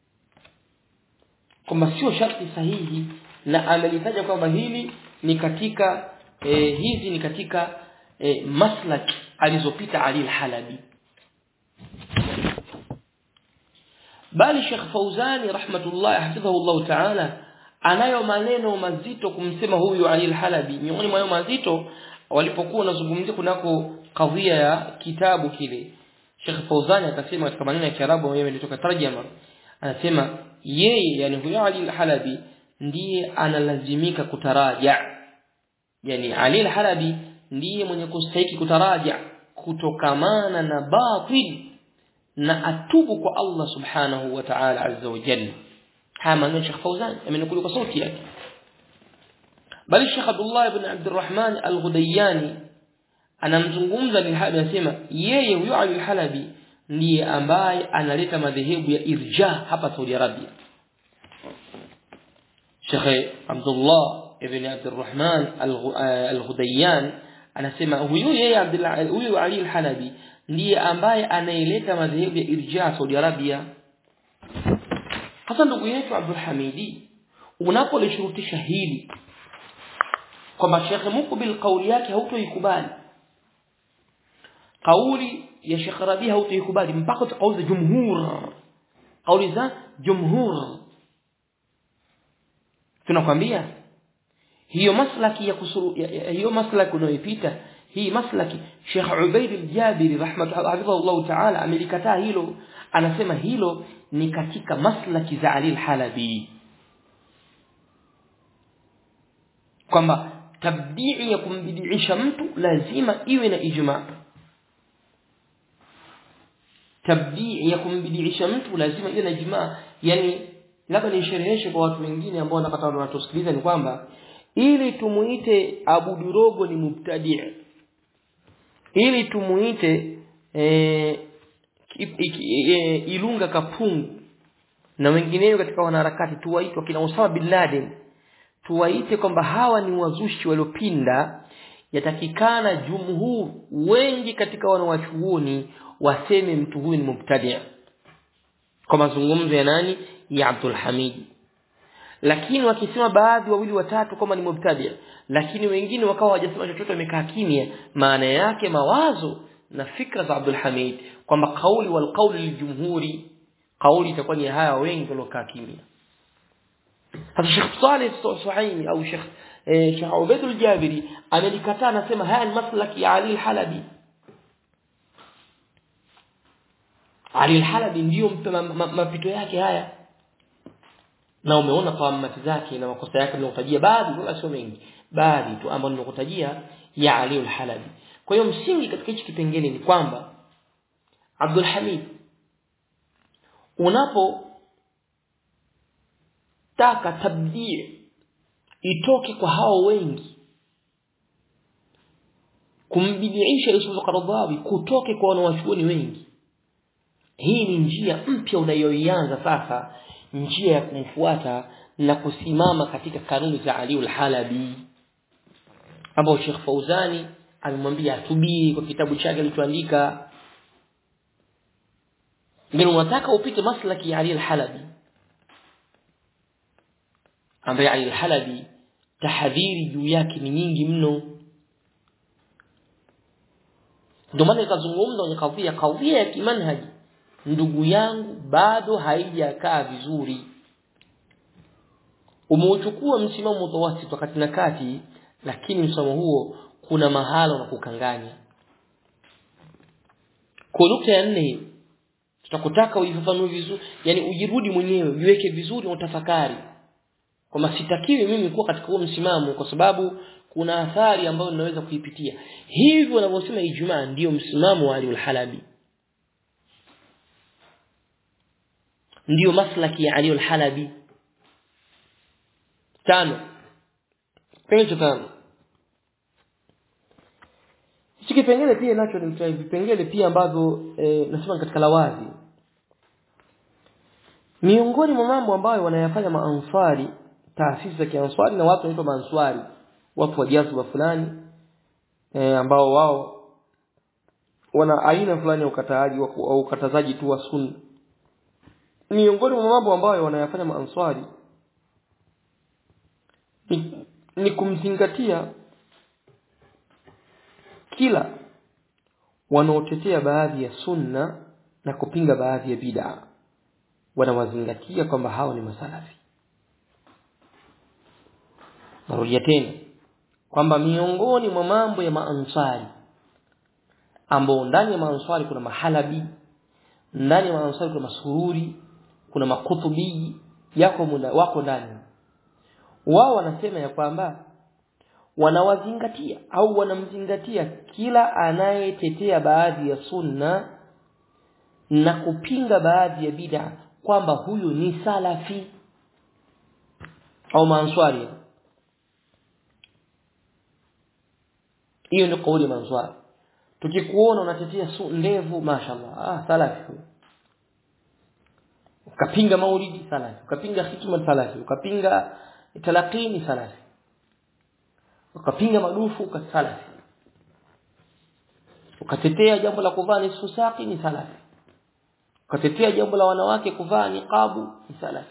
kwamba sio sharti sahihi na amelitaja kwamba hili ni katika e, hizi ni katika e, maslak alizopita Ali al-Halabi bali Sheikh Fauzani rahmatullah hafidhahu Allah ta'ala anayo maneno mazito kumsema huyu Ali al-Halabi miongoni mwa mazito walipokuwa wanazungumzia kunako kadhia ya kitabu kile Sheikh Fauzani akasema katika maneno ya Kiarabu yeye ilitoka tarjama anasema yeye yani huyo Ali al-Halabi ndiye analazimika kutaraja yani Ali al-Halabi ndiye mwenye kustahiki kutaraja kutokamana na batil na atubu kwa Allah subhanahu wa ta'ala azza wa jalla haya maneno Sheikh Fauzan amenukulu kwa sauti yake bali Sheikh Abdullah ibn Abdurrahman al-Ghudayani anamzungumza Al-Halabi anasema yeye huyo Ali al-Halabi ndiye ambaye analeta madhehebu ya irja hapa Saudi Arabia Sheikh Abdullah ibn Abdurrahman al-Ghudayyan anasema huyu yeye Abdullah huyu Ali al-Halabi ndiye ambaye anaileta madhehebu ya irja Saudi Arabia hasa ndugu yetu Abdul Hamidi unapolishurutisha hili kwamba Sheikh Mukbil kauli yake hautoikubali kauli ya Sheikh Rabi hautoikubali mpaka kauli za jumhur kauli za jumhur tunakwambia hiyo maslaki ya kusuru ya, ya, hiyo maslaki unayoipita hii maslaki Sheikh Ubaid al-Jabiri rahimahullah ta'ala amelikataa hilo anasema hilo ni katika maslaki za Ali al-Halabi kwamba tabdii ya kumbidiisha mtu lazima iwe na ijma tabdii ya kumbidiisha mtu lazima iwe na ijma yani labda nishereheshe kwa watu wengine ambao wanapata wanatusikiliza ni kwamba ili tumuite Abu Durogo ni mubtadi ili tumuite e, e, Ilunga Kapungu na wengineo katika wanaharakati tuwaitwa kina Osama bin Laden tuwaite kwamba hawa ni wazushi waliopinda yatakikana jumhur wengi katika wanawachuoni waseme mtu huyu ni mubtadi kwa mazungumzo ya nani ya Abdul Hamid lakini wakisema baadhi wawili watatu kama ni mubtadi lakini wengine wakawa hawajasema chochote wamekaa kimya maana yake mawazo na fikra za Abdul Hamid kwamba kauli wal kauli liljumhuri kauli itakuwa ni haya wengi waliokaa kimya hata Sheikh Saleh Suhaimi au Sheikh eh, Sheikh Ubaid al-Jabiri amelikataa anasema haya ni maslaki ya Ali al-Halabi Ali al-Halabi ndiyo mapito yake haya na umeona kwa mati zake na makosa yake ninayotajia baadhi wala sio mengi baadhi tu ambao ninakutajia ya Ali al-Halabi kwa hiyo msingi katika hichi kipengele ni kwamba Abdul Hamid unapo taka tabdii itoke kwa hao wengi kumbidiisha Yusuf Qaradawi kutoke kwa wanawachuoni wengi hii ni njia mpya unayoianza sasa njia ya kumfuata na kusimama katika kanuni za Ali al-Halabi ambao Sheikh Fauzani amemwambia atubiri kwa kitabu chake alichoandika ndio unataka upite maslaki ya Ali al-Halabi ambaye Ali al-Halabi tahadhiri juu yake ni nyingi mno ndio maana ikazungumza kwenye kadhia kadhia ya kimanhaji ndugu yangu bado haijakaa vizuri umeuchukua msimamo mutawasit wakati na kati lakini msimamo huo kuna mahala unakukanganya kwa nukta ya nne tutakutaka uifafanue vizuri yani ujirudi mwenyewe ujiweke vizuri na utafakari kwamba sitakiwi mimi kuwa katika huo msimamo kwa sababu kuna athari ambayo ninaweza kuipitia hivyo wanavyosema Ijumaa ndiyo msimamo wa Ali al-Halabi ndiyo maslaki ya Ali al-Halabi tano kipengele tano hiki kipengele pia nacho ni vipengele pia ambavyo e, nasema katika lawazi miongoni mwa mambo ambayo wanayafanya maansari taasisi za kianswari na watu wanaitwa maanswari watu wa jazba fulani e, ambao wao wana aina fulani ya ukataaji au ukatazaji tu wa sunna miongoni mwa mambo ambayo wanayafanya maanswari ni, ni kumzingatia kila wanaotetea baadhi ya sunna na kupinga baadhi ya bid'a wanawazingatia kwamba hao ni masalafi narudia tena kwamba miongoni mwa mambo ya maansari ambao ndani ya maansari kuna mahalabi ndani ya maansari kuna masururi kuna makutubi yako muna, wako ndani wao wanasema ya kwamba wanawazingatia au wanamzingatia kila anayetetea baadhi ya sunna na kupinga baadhi ya bid'a kwamba huyu ni salafi au maanswari hiyo ndio kauli ya maanswari tukikuona unatetea su ndevu mashallah ah salafi ukapinga maulidi salafi ukapinga hikma salafi ukapinga talaqini salafi ukapinga madufu salafi ukatetea jambo la kuvaa nisfu saqi ni salafi ukatetea jambo la wanawake kuvaa niqabu ni salafi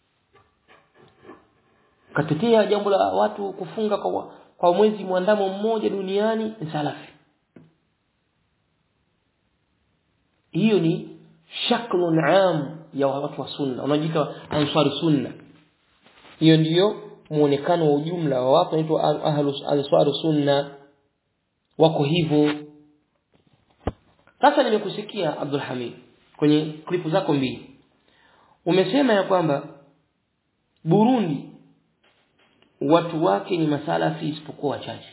ukatetea jambo la watu kufunga kwa, kwa mwezi mwandamo mmoja duniani ni salafi hiyo ni shaklun am ya watu wa sunna unajiita ansari sunna hiyo ndiyo muonekano wa ujumla wa watu wanaitwa ahlus ansari sunna wako hivyo sasa nimekusikia Abdul Hamid kwenye klipu zako mbili umesema ya kwamba Burundi watu wake ni masalafi isipokuwa wachache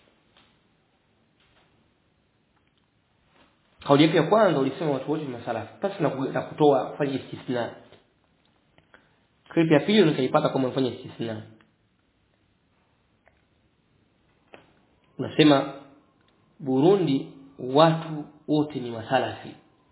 kauli yako ya kwanza ulisema watu wote ni masalafi basi na na kutoa kufanya istisna clip ya pili nikaipata kama umefanya istisna unasema Burundi watu wote ni masalafi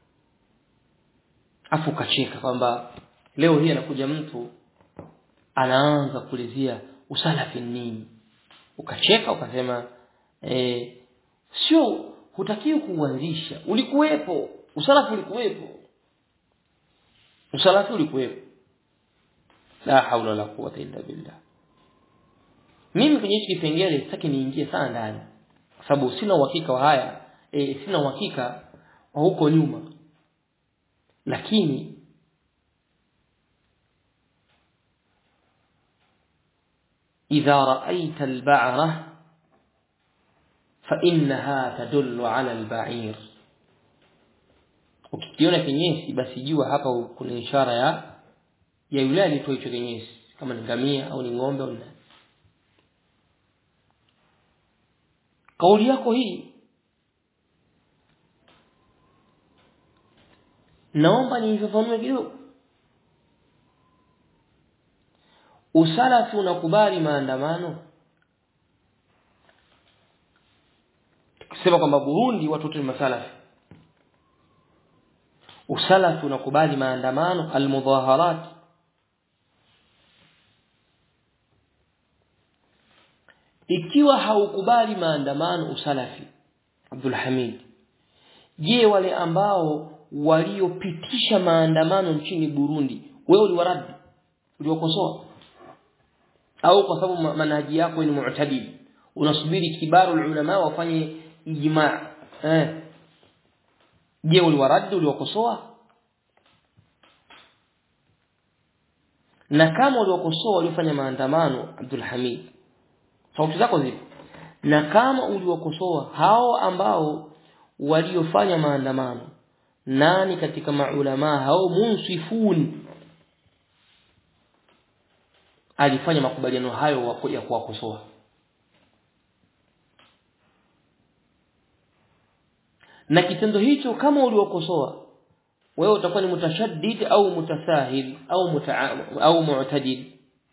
afu ukacheka kwamba leo hii anakuja mtu anaanza kuulizia usalafi nini ukacheka ukasema eh, sio hutakiwi kuuanzisha ulikuwepo usalafi ulikuwepo usalafi ulikuwepo la haula wala quwwata illa billah mimi kwenye hichi kipengele sitaki niingie sana ndani kwa sababu sina uhakika wa haya e, sina uhakika wa huko nyuma lakini إذا رأيت البعرة فإنها تدل على البعير ukikiona kinyesi basi jua hapa kuna ishara ya ya yule alitoa hicho kinyesi kama ni ngamia au ni ng'ombe au nani kauli yako hii naomba niifafanue kidogo usalafi unakubali maandamano tukisema kwamba Burundi watu wote ni masalafi usalafi unakubali maandamano almudhaharat ikiwa haukubali maandamano usalafi Abdul Hamid je wale ambao waliopitisha maandamano nchini Burundi wewe uliwaradi uliokosoa au kwa sababu manhaji yako ni mu'tadil unasubiri kibaru ulama wafanye ijma eh je uliwaradi uliwakosoa na kama uliwakosoa waliofanya maandamano Abdul Hamid sauti zako zipo na kama uliwakosoa hao ambao waliofanya maandamano nani katika maulama hao munsifun alifanya makubaliano hayo ya kuwakosoa na kitendo hicho kama uliwakosoa wewe utakuwa ni mutashaddid au mutasahil au muta, au mu'tadil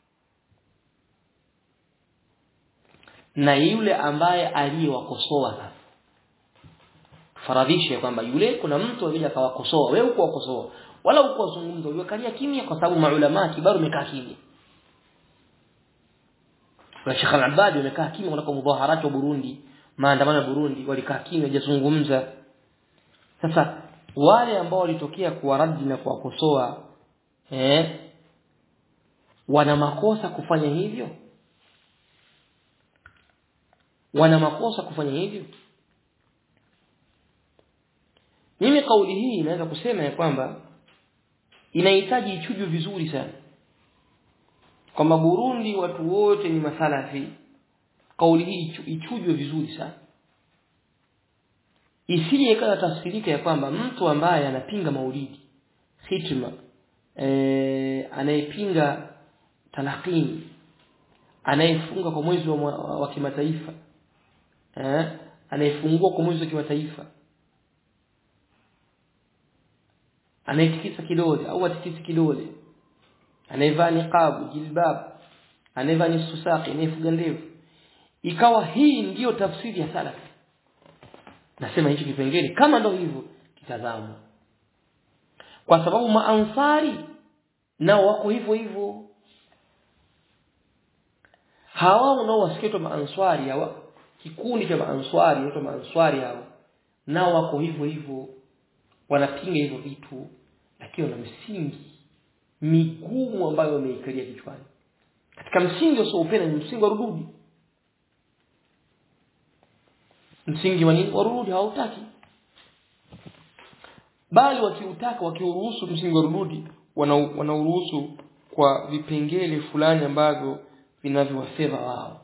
na yule ambaye aliyewakosoa sasa faradhishe kwamba yule kuna mtu alikuja akawakosoa wewe uko wakosoa wala uko wazungumza uliwakalia kimya kwa sababu maulama kibaru umekaa kimya na Sheikh Al-Abadi wamekaa kimya kunako mudhaharati wa Burundi maandamano ya Burundi walikaa kimya hajazungumza sasa wale ambao walitokea kuwaradi na kuwakosoa eh wana makosa kufanya hivyo wana makosa kufanya hivyo mimi kauli hii inaweza kusema ya kwamba inahitaji ichujwe vizuri sana kwamba Burundi watu wote ni masalafi kauli hii ichujwe vizuri sana isije ikawa tafsirika ya kwamba mtu ambaye anapinga maulidi hitma e, anayepinga talaqini anayefunga kwa mwezi wa, wa, wa kimataifa eh anayefungua kwa mwezi wa kimataifa anayetikisa kidole au atikisi kidole anayevaa niqabu jilbab anayevaa nusu saqi anayefuga ndevu ikawa hii ndiyo tafsiri ya salaf nasema hicho kipengele kama ndo hivyo kitazamwa kwa sababu maansari nao wako hivyo hivyo hawa unaowasikia maanswari hawa kikundi cha maanswari inaitwa maanswari hawa nao wako hivyo hivyo wanapinga hivyo vitu lakini wana msingi migumu ambayo wameikalia kichwani katika msingi usioupenda ni msingi wa rududi msingi wa nini wa rududi hautaki bali wakiutaka wakiuruhusu msingi wa rududi wanauruhusu kwa vipengele fulani ambavyo vinavyowafedha wao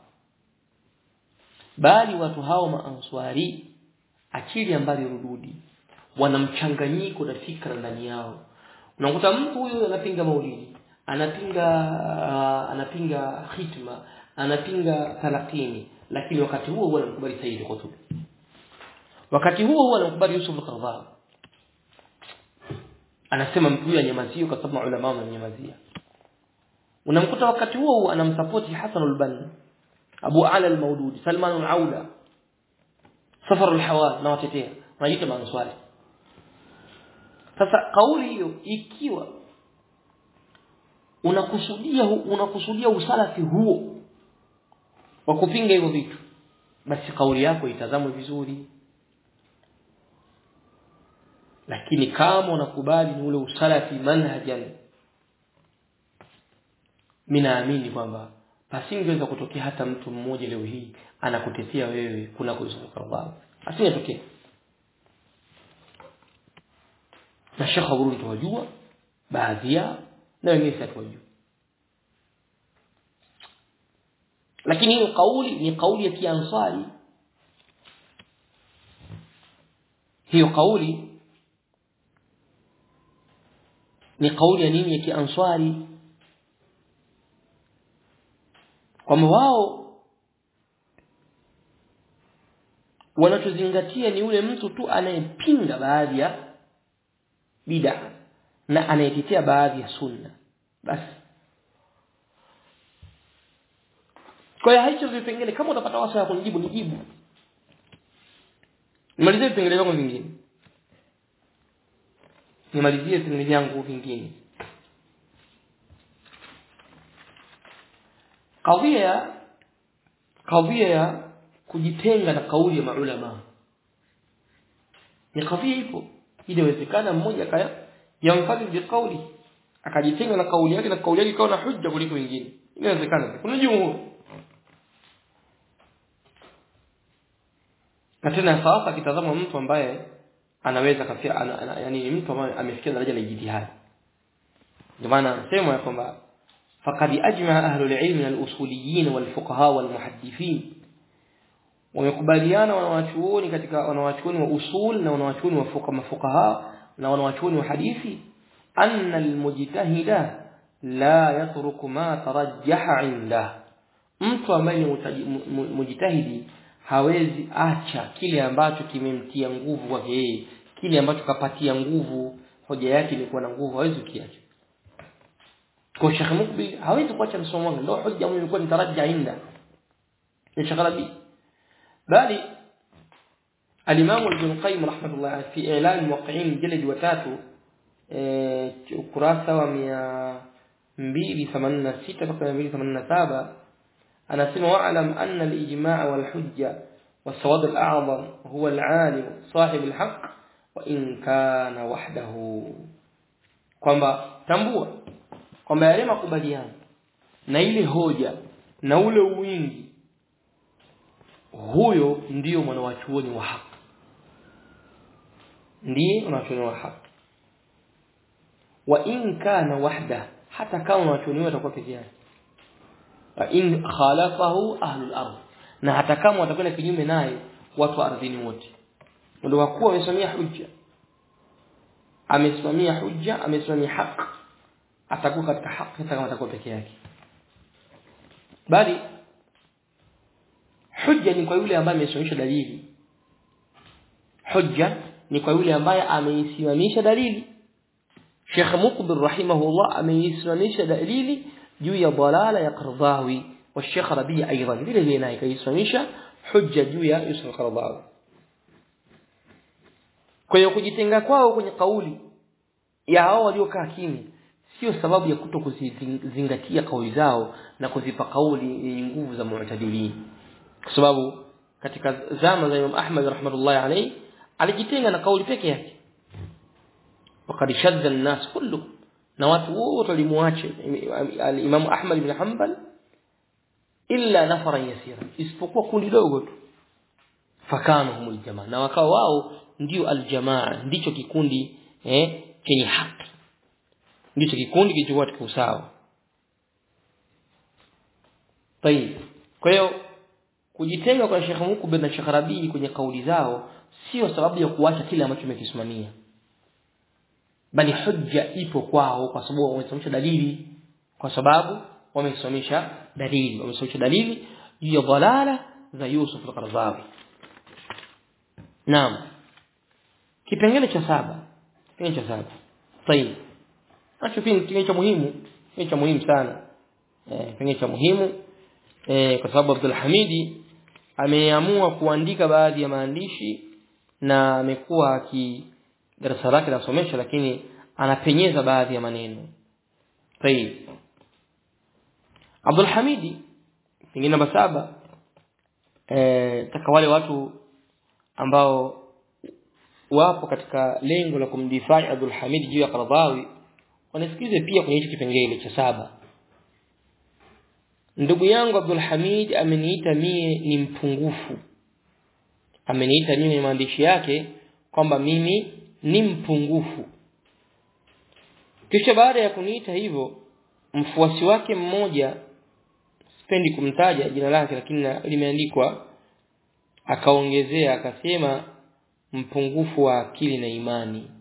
bali watu hao maanswari akili ambayo rududi wana mchanganyiko na fikra ndani yao unakuta mtu huyo anapinga maulidi anapinga uh, anapinga hitma anapinga talakini lakini wakati huo huwa anamkubali Said Qutb wakati huo huwa anamkubali Yusuf al-Qaradawi anasema mtu huyo anyamazio kwa sababu ulama wamenyamazia unamkuta wakati huo huo anamsapoti Hasan al-Banna Abu Ala al-Maududi Salman al-Aula Safar al-Hawal na watetea wanajiita maanswari sasa kauli hiyo ikiwa unakusudia unakusudia usalafi huo wa kupinga hivyo vitu basi kauli yako itazamwe vizuri lakini kama unakubali ni ule usalafi manhajan minaamini kwamba pasingeweza kutokea hata mtu mmoja leo hii anakutetea wewe kuna kuzunguka Allah asingetokea na Sheikh Abu tuwajua baadhi yao na wengine hatuwajua lakini hiyo kauli ni kauli ya kiansari hiyo kauli ni kauli ya nini ya kiansari kwamba wao wanachozingatia ni ule mtu tu anayepinga baadhi ya bid'a na anayetetea baadhi ya sunna basi kwa hiyo hicho vipengele kama utapata wasa ya kunijibu nijibu nimalizie vipengele vyangu vingine nimalizie vipengele vyangu vingine kadhia kadhia ya kujitenga na kauli ya maulama ni kadhia ipo inawezekana mmoja kaya yamfadhi bi kauli akajitenga na kauli yake na kauli yake ikawa na hujja kuliko wengine inawezekana kuna jumhur na tena sasa akitazama mtu ambaye anaweza kafia ana, ana, yani mtu ambaye amefikia daraja la ijtihad ndio maana anasema kwamba faqad ajma ahlu al-ilm min al-usuliyin wal-fuqaha wal-muhaddithin wamekubaliana wanawachuoni katika wanawachuoni wa usul na wanawachuoni wa fuqa mafuqaha na wanawachuoni wa hadithi anna al-mujtahida la yatruku ma tarajjaha inda mtu ambaye ni mujtahidi hawezi acha kile ambacho kimemtia nguvu kwake yeye kile ambacho kapatia nguvu hoja yake ilikuwa na nguvu hawezi kukiacha kwa Sheikh Mukbil hawezi kuacha msomo wake ndio hoja ambayo ilikuwa nitarajja inda ni Sheikh Rabi bali الإمام ابن القيم رحمة الله في إعلان الموقعين جلد وتاتو ukurasa wa mia mbili themanini na sita mpaka mia mbili themanini na saba anasema waalam anna alijmaa walhujja والسواد الأعظم هو العالم صاحب الحق وإن كان وحده kwamba tambua kwamba yale makubaliano na ile hoja na ule wingi huyo ndiyo mwanawachuoni wa haki ndiye mwanawachuoni wa haki wa in kana wahda hata kama mwanawachuoni atakuwa peke yake wa in khalafahu ahlul ardh na hata kama watakwenda kinyume naye watu wa ardhini wote ndio wakuu wamesimamia hujja amesimamia hujja amesimamia haki atakuwa katika haki hata kama atakuwa peke yake bali hujja ni kwa yule ambaye amesimamisha dalili hujja ni kwa yule ambaye ameisimamisha dalili Sheikh Muqbil rahimahullah ameisimamisha dalili juu ya dalala ya Qardawi wa Sheikh Rabi aidan vile vile naye kaisimamisha hujja juu ya Yusuf Qardawi kwa hiyo kujitenga kwao kwenye kauli ya hao waliokaa kimya sio sababu ya kuto kuzingatia kauli zao na kuzipa kauli yenye nguvu za mu'tadilin kwa sababu katika zama za Imam Ahmad rahmatullahi alayhi alijitenga na kauli peke yake wakati shadda an-nas kullu na watu wote walimuacha Imam Ahmad ibn Hanbal illa nafara yasira isipokuwa kundi dogo tu fakano humul jamaa na wakao wao ndio aljamaa ndicho kikundi eh chenye haki ndicho kikundi kilichokuwa katika usawa tayib kwa hiyo kujitenga kwa Sheikh Mukbil na Sheikh Rabii kwenye kauli zao sio sababu ya kuacha kile ambacho umekisimamia bali hujja ipo kwao kwa sababu wamesimamisha dalili kwa sababu wamesimamisha dalili wamesimamisha dalili juu ya dhalala za Yusuf al-Qaradawi naam kipengele cha saba kipengele cha saba tayib nacho pia kipengele cha muhimu kipengele cha muhimu sana eh kipengele cha muhimu eh kwa sababu Abdul Hamidi ameamua kuandika baadhi ya maandishi na amekuwa aki darasa lake anasomesha lakini anapenyeza baadhi ya maneno tayib Abdul Hamidi pengine namba saba eh taka wale watu ambao wapo katika lengo la kumdifai Abdul Hamid juu ya Qaradawi wanasikize pia kwenye hicho kipengele cha saba ndugu yangu Abdul Hamid ameniita mie ni mpungufu ameniita mimi kwenye maandishi yake kwamba mimi ni mpungufu kisha baada ya kuniita hivyo mfuasi wake mmoja sipendi kumtaja jina lake lakini limeandikwa akaongezea akasema mpungufu wa akili na imani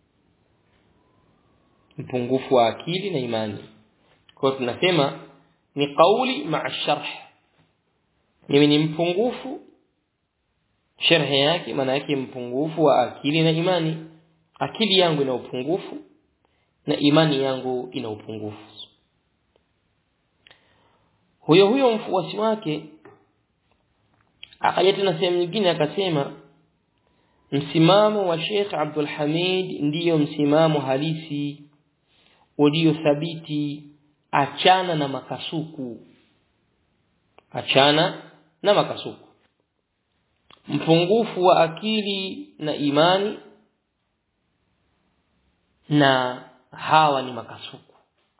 mpungufu wa akili na imani kwa tunasema ni kauli maa sharh mimi ni mpungufu sharhi yake maana yake mpungufu wa akili na imani akili yangu ina upungufu na imani yangu ina upungufu huyo huyo mfuasi wake akaja tena sehemu nyingine akasema msimamo wa Sheikh Abdul Hamid ndiyo msimamo halisi ulio thabiti achana na makasuku achana na makasuku mpungufu wa akili na imani na hawa ni makasuku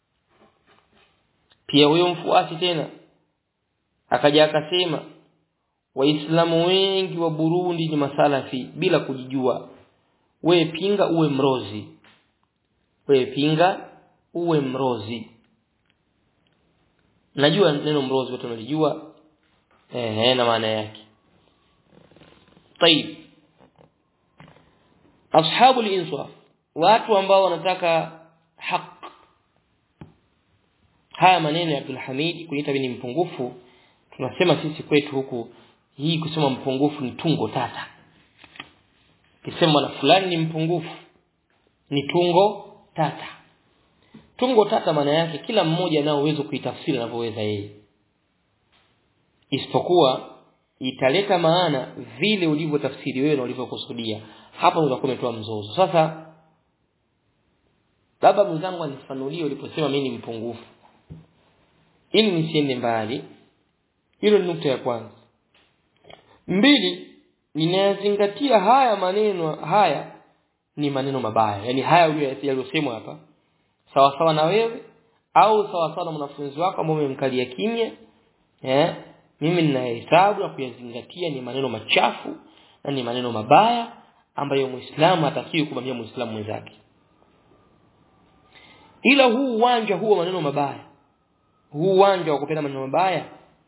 pia huyo mfuasi tena akaja akasema waislamu wengi wa Burundi ni masalafi bila kujijua we pinga uwe mrozi we pinga uwe mrozi najua neno mrozi watu wanalijua eh na maana yake طيب ashabu al-insaf watu ambao wanataka haki haya maneno ya Abdul Hamid kuita ni mpungufu tunasema sisi kwetu huku hii kusema mpungufu ni tungo tata kisema na fulani ni mpungufu ni tungo tata tungo tata maana yake kila mmoja anao uwezo kuitafsiri anavyoweza yeye isipokuwa italeta maana vile ulivyotafsiri wewe na ulivyokusudia hapo utakuwa umetoa mzozo sasa baba mwenzangu anifanulie uliposema mimi ni mpungufu ili nisiende mbali hilo ni nukta ya kwanza mbili ninayazingatia haya maneno haya ni maneno mabaya yani haya yaliyosemwa hapa sawa sawa na wewe au sawa sawa na mwanafunzi wako ambao umemkalia kimya eh mimi ninahesabu na kuyazingatia ni maneno machafu na ni maneno mabaya ambayo muislamu hatakiwi kumwambia muislamu mwenzake ila huu uwanja huo maneno mabaya huu uwanja wa kupenda maneno mabaya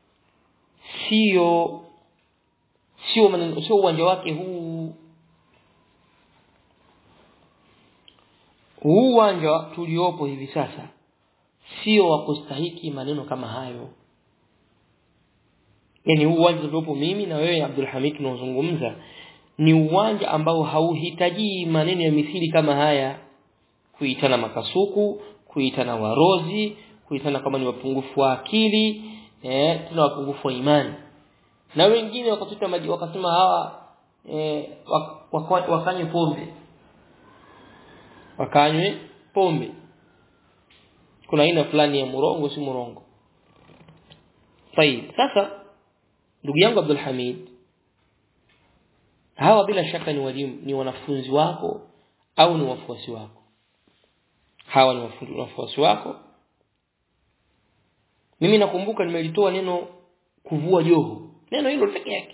sio sio maneno sio uwanja wake huu huu uwanja tuliopo hivi sasa sio wa kustahiki maneno kama hayo yani huu uwanja uliopo mimi na wewe Abdul Hamid tunaozungumza ni uwanja ambao hauhitaji maneno ya mithili kama haya kuitana makasuku kuitana warozi kuitana kama ni wapungufu wa akili eh tuna wapungufu wa imani na wengine wakatuta maji wakasema hawa eh wak, wak, wakanywe pombe wakanywe pombe kuna aina fulani ya murongo si murongo طيب sasa ndugu yangu Abdul Hamid hawa bila shaka ni walimu ni wanafunzi wako au ni wafuasi wako hawa ni wafuasi wako mimi nakumbuka nimelitoa neno kuvua joho neno hilo pekee yake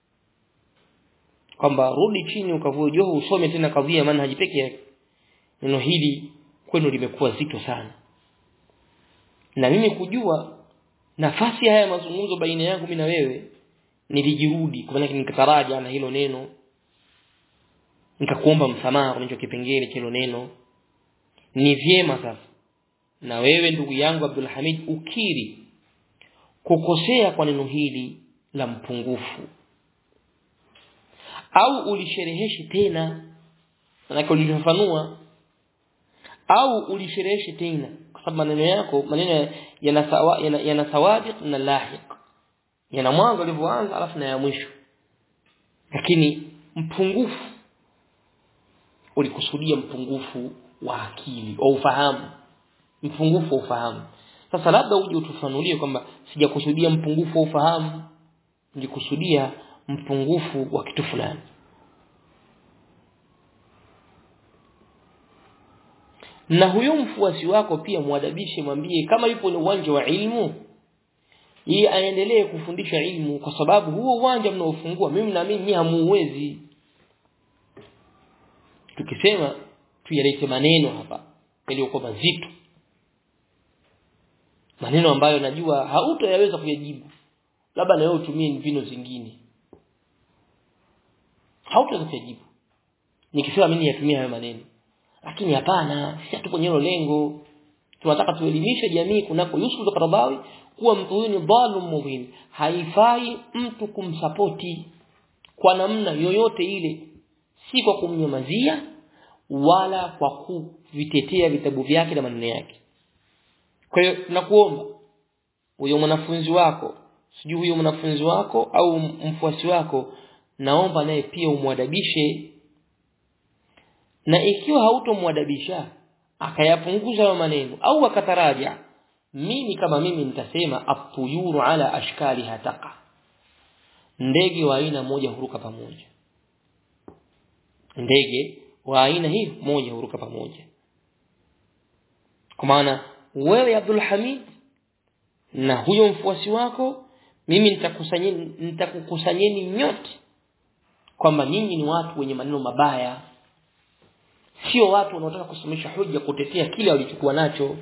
kwamba rudi chini ukavue joho usome tena kadhia manhaji pekee yake neno hili kwenu limekuwa zito sana na mimi kujua nafasi haya mazungumzo baina yangu mimi na wewe nilijirudi kwa maana nikataraja na hilo neno nikakuomba msamaha kwa hicho kipengele hilo neno ni vyema sasa na wewe ndugu yangu Abdul Hamid ukiri kukosea kwa neno hili la mpungufu au ulishereheshe tena manake ulifafanua au ulishereheshe tena kwa sababu maneno yako maneno yana sawa yana, yana sawabiq na lahiq yana mwanzo ulivyoanza alafu na ya mwisho lakini mpungufu ulikusudia mpungufu wa akili au ufahamu mpungufu wa ufahamu sasa labda uje utufanulie kwamba sijakusudia mpungufu wa ufahamu nilikusudia mpungufu wa kitu fulani na huyo mfuasi wako pia mwadabishe mwambie kama yupo ni uwanja wa ilmu yeye aendelee kufundisha ilmu kwa sababu huo uwanja mnaofungua mimi naamini nyinyi hamuuwezi tukisema tuyalete maneno hapa yaliyokuwa mazito maneno ambayo najua hautayaweza kuyajibu labda na wewe utumie mbinu zingine hautaweza kuyajibu nikisema mimi niyatumie hayo maneno lakini hapana sisi tupo kwenye lengo tunataka tuelimishe jamii kunako Yusuf al-Qaradawi kuwa mtu huyu ni dhalum mubin haifai mtu kumsapoti kwa namna yoyote ile si kwa kumnyamazia wala kwa kuvitetea vitabu vyake na maneno yake kwa hiyo nakuomba huyo mwanafunzi wako sijui huyo mwanafunzi wako au mfuasi wako naomba naye pia umwadabishe na ikiwa hautomwadabisha akayapunguza hayo maneno au akataraja mimi kama mimi nitasema atuyuru ala ashkali hataka ndege wa aina moja huruka pamoja ndege wa aina hii moja huruka pamoja kwa maana wewe Abdul Hamid na huyo mfuasi wako mimi nitakusanyeni nitakukusanyeni nyote kwamba nyinyi ni watu wenye maneno mabaya sio watu wanaotaka kusomesha hoja kutetea kile walichokuwa nacho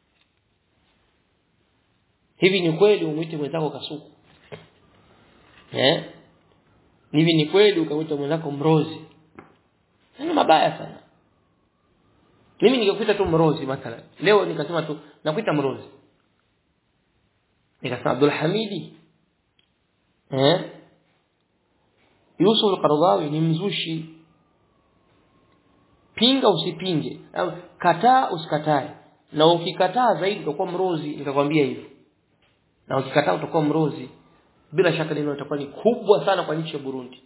hivi ni kweli umuite mwenzako kasuku eh hivi ni kweli ukamwita mwenzako mrozi ni mabaya sana mimi ningekuita tu mrozi mathalan leo nikasema tu nakuita mrozi nikasema Abdul Hamidi eh Yusuf al-Qaradawi ni mzushi pinga usipinge au kataa usikatae na ukikataa zaidi utakuwa mrozi nikakwambia hivyo na ukikataa utakuwa mrozi bila shaka neno litakuwa ni kubwa sana kwa nchi ya Burundi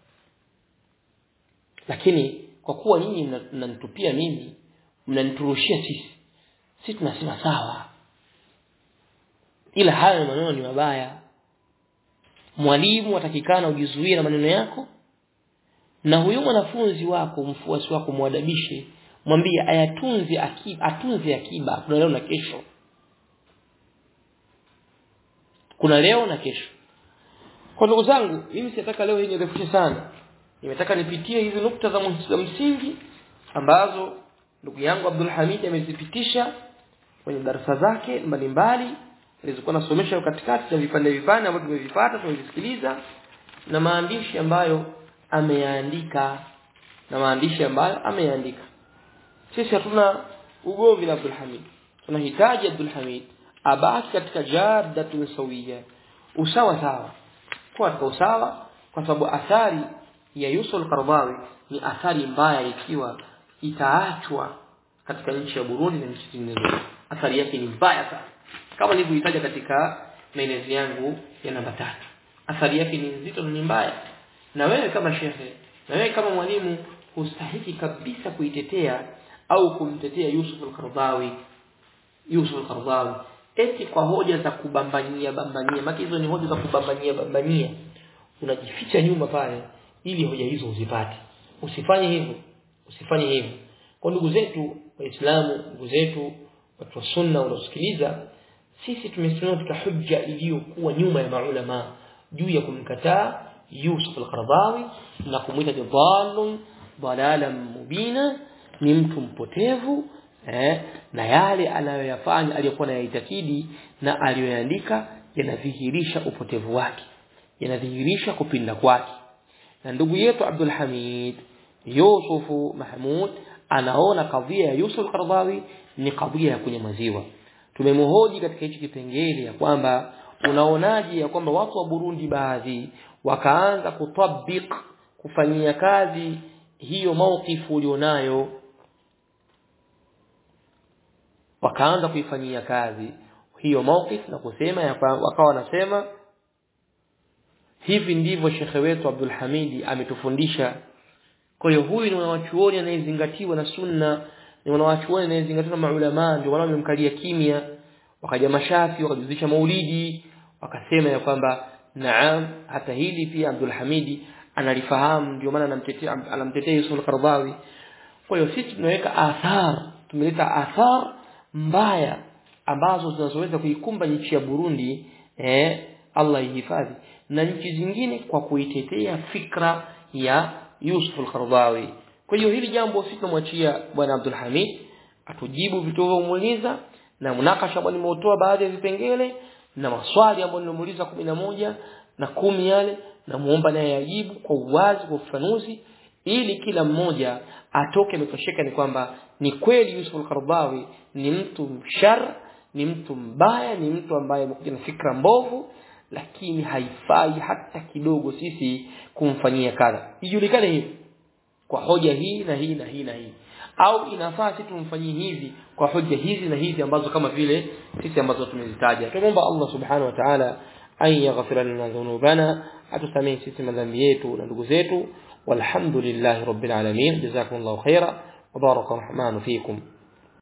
lakini kwa kuwa nyinyi mnanitupia mimi mnaniturushia sisi sisi tunasema sawa ila hayo maneno ni mabaya mwalimu atakikana ujizuie na maneno yako na huyo mwanafunzi wako mfuasi wako mwadabishe mwambie ayatunze akiba atunze akiba kuna leo na kesho kuna leo na kesho kwa ndugu zangu mimi sitaka leo hii nirefushe sana nimetaka nipitie hizi nukta za msingi ambazo ndugu yangu Abdul Hamid amezipitisha kwenye darasa zake mbalimbali alizokuwa nasomesha katikati na vipande vipande ambavyo tumevipata tumevisikiliza na maandishi ambayo ameyaandika na maandishi ambayo ameyaandika sisi hatuna ugomvi na Abdul Hamid tunahitaji Abdul Hamid abaki katika jaddatun sawiya usawa sawa kwa katika usawa kwa sababu athari ya Yusuf al-Qaradawi ni athari mbaya ikiwa itaachwa katika nchi ya Burundi na nchi zingine athari yake ni mbaya sana kama nilivyoitaja katika maelezo yangu ya namba tatu athari yake ni nzito na ni mbaya na wewe kama shehe na wewe kama mwalimu hustahiki kabisa kuitetea au kumtetea Yusuf al-Qaradawi Yusuf al-Qaradawi eti kwa hoja za kubambanyia bambanyia maki hizo ni hoja za kubambanyia bambanyia unajificha nyuma pale ili hoja hizo uzipate usifanye hivyo usifanye hivyo kwa ndugu zetu waislamu ndugu zetu watu wa sunna wanaosikiliza sisi tumesimama katika hujja iliyokuwa nyuma ya maulama juu ya kumkataa Yusuf al-Qaradawi na kumwita dhalun dalalan mubina ni mtu mpotevu eh, na yale anayoyafanya aliyokuwa anayaitakidi na aliyoyaandika yanadhihirisha upotevu wake yanadhihirisha kupinda kwake na ndugu yetu Abdul Hamid Yusufu Mahmud anaona kadhia ya Yusuf Qardawi ni kadhia ya kunyamaziwa tumemhoji katika hichi kipengele ya kwamba unaonaje ya kwamba watu wa Burundi baadhi wakaanza kutabik kufanyia kazi hiyo maukifu ulionayo wakaanza kuifanyia kazi hiyo mauqif na kusema ya wakawa wanasema hivi ndivyo shekhe wetu Abdul Hamidi ametufundisha kwa hiyo huyu ni mwanachuoni anayezingatiwa na sunna ni mwanachuoni anayezingatiwa na maulama ndio wale wamemkalia kimya wakaja mashafi wakajuzisha maulidi wakasema ya kwamba naam hata hili pia Abdul Hamidi analifahamu ndio maana anamtetea anamtetea Yusuf al-Qardawi kwa hiyo sisi tunaweka athar tumeleta athar mbaya ambazo zinazoweza kuikumba nchi ya Burundi eh Allah ihifadhi na nchi zingine kwa kuitetea fikra ya Yusuf al-Qardawi kwa hiyo hili jambo sisi tunamwachia bwana Abdul Hamid atujibu vitu vilivyomuuliza na munakasha ambao nimeutoa baadhi ya vipengele na maswali ambayo nimemuuliza moja na kumi yale na muomba naye ajibu kwa uwazi kwa ufafanuzi ili kila mmoja atoke ametosheka ni kwamba ni kweli Yusuf al-Qardawi ni mtu mshar ni mtu mbaya ni mtu ambaye amekuja na fikra mbovu lakini haifai hata kidogo sisi kumfanyia kadha ijulikane hivi kwa hoja hii na hii na hii na hii au inafaa sisi tumfanyie hivi kwa hoja hizi na hizi ambazo kama vile sisi ambazo tumezitaja tunaomba Allah subhanahu wa ta'ala an yaghfira lana dhunubana atusamehe sisi madhambi yetu na ndugu zetu walhamdulillahi rabbil alamin jazakumullahu khaira wa baraka rahmanu fikum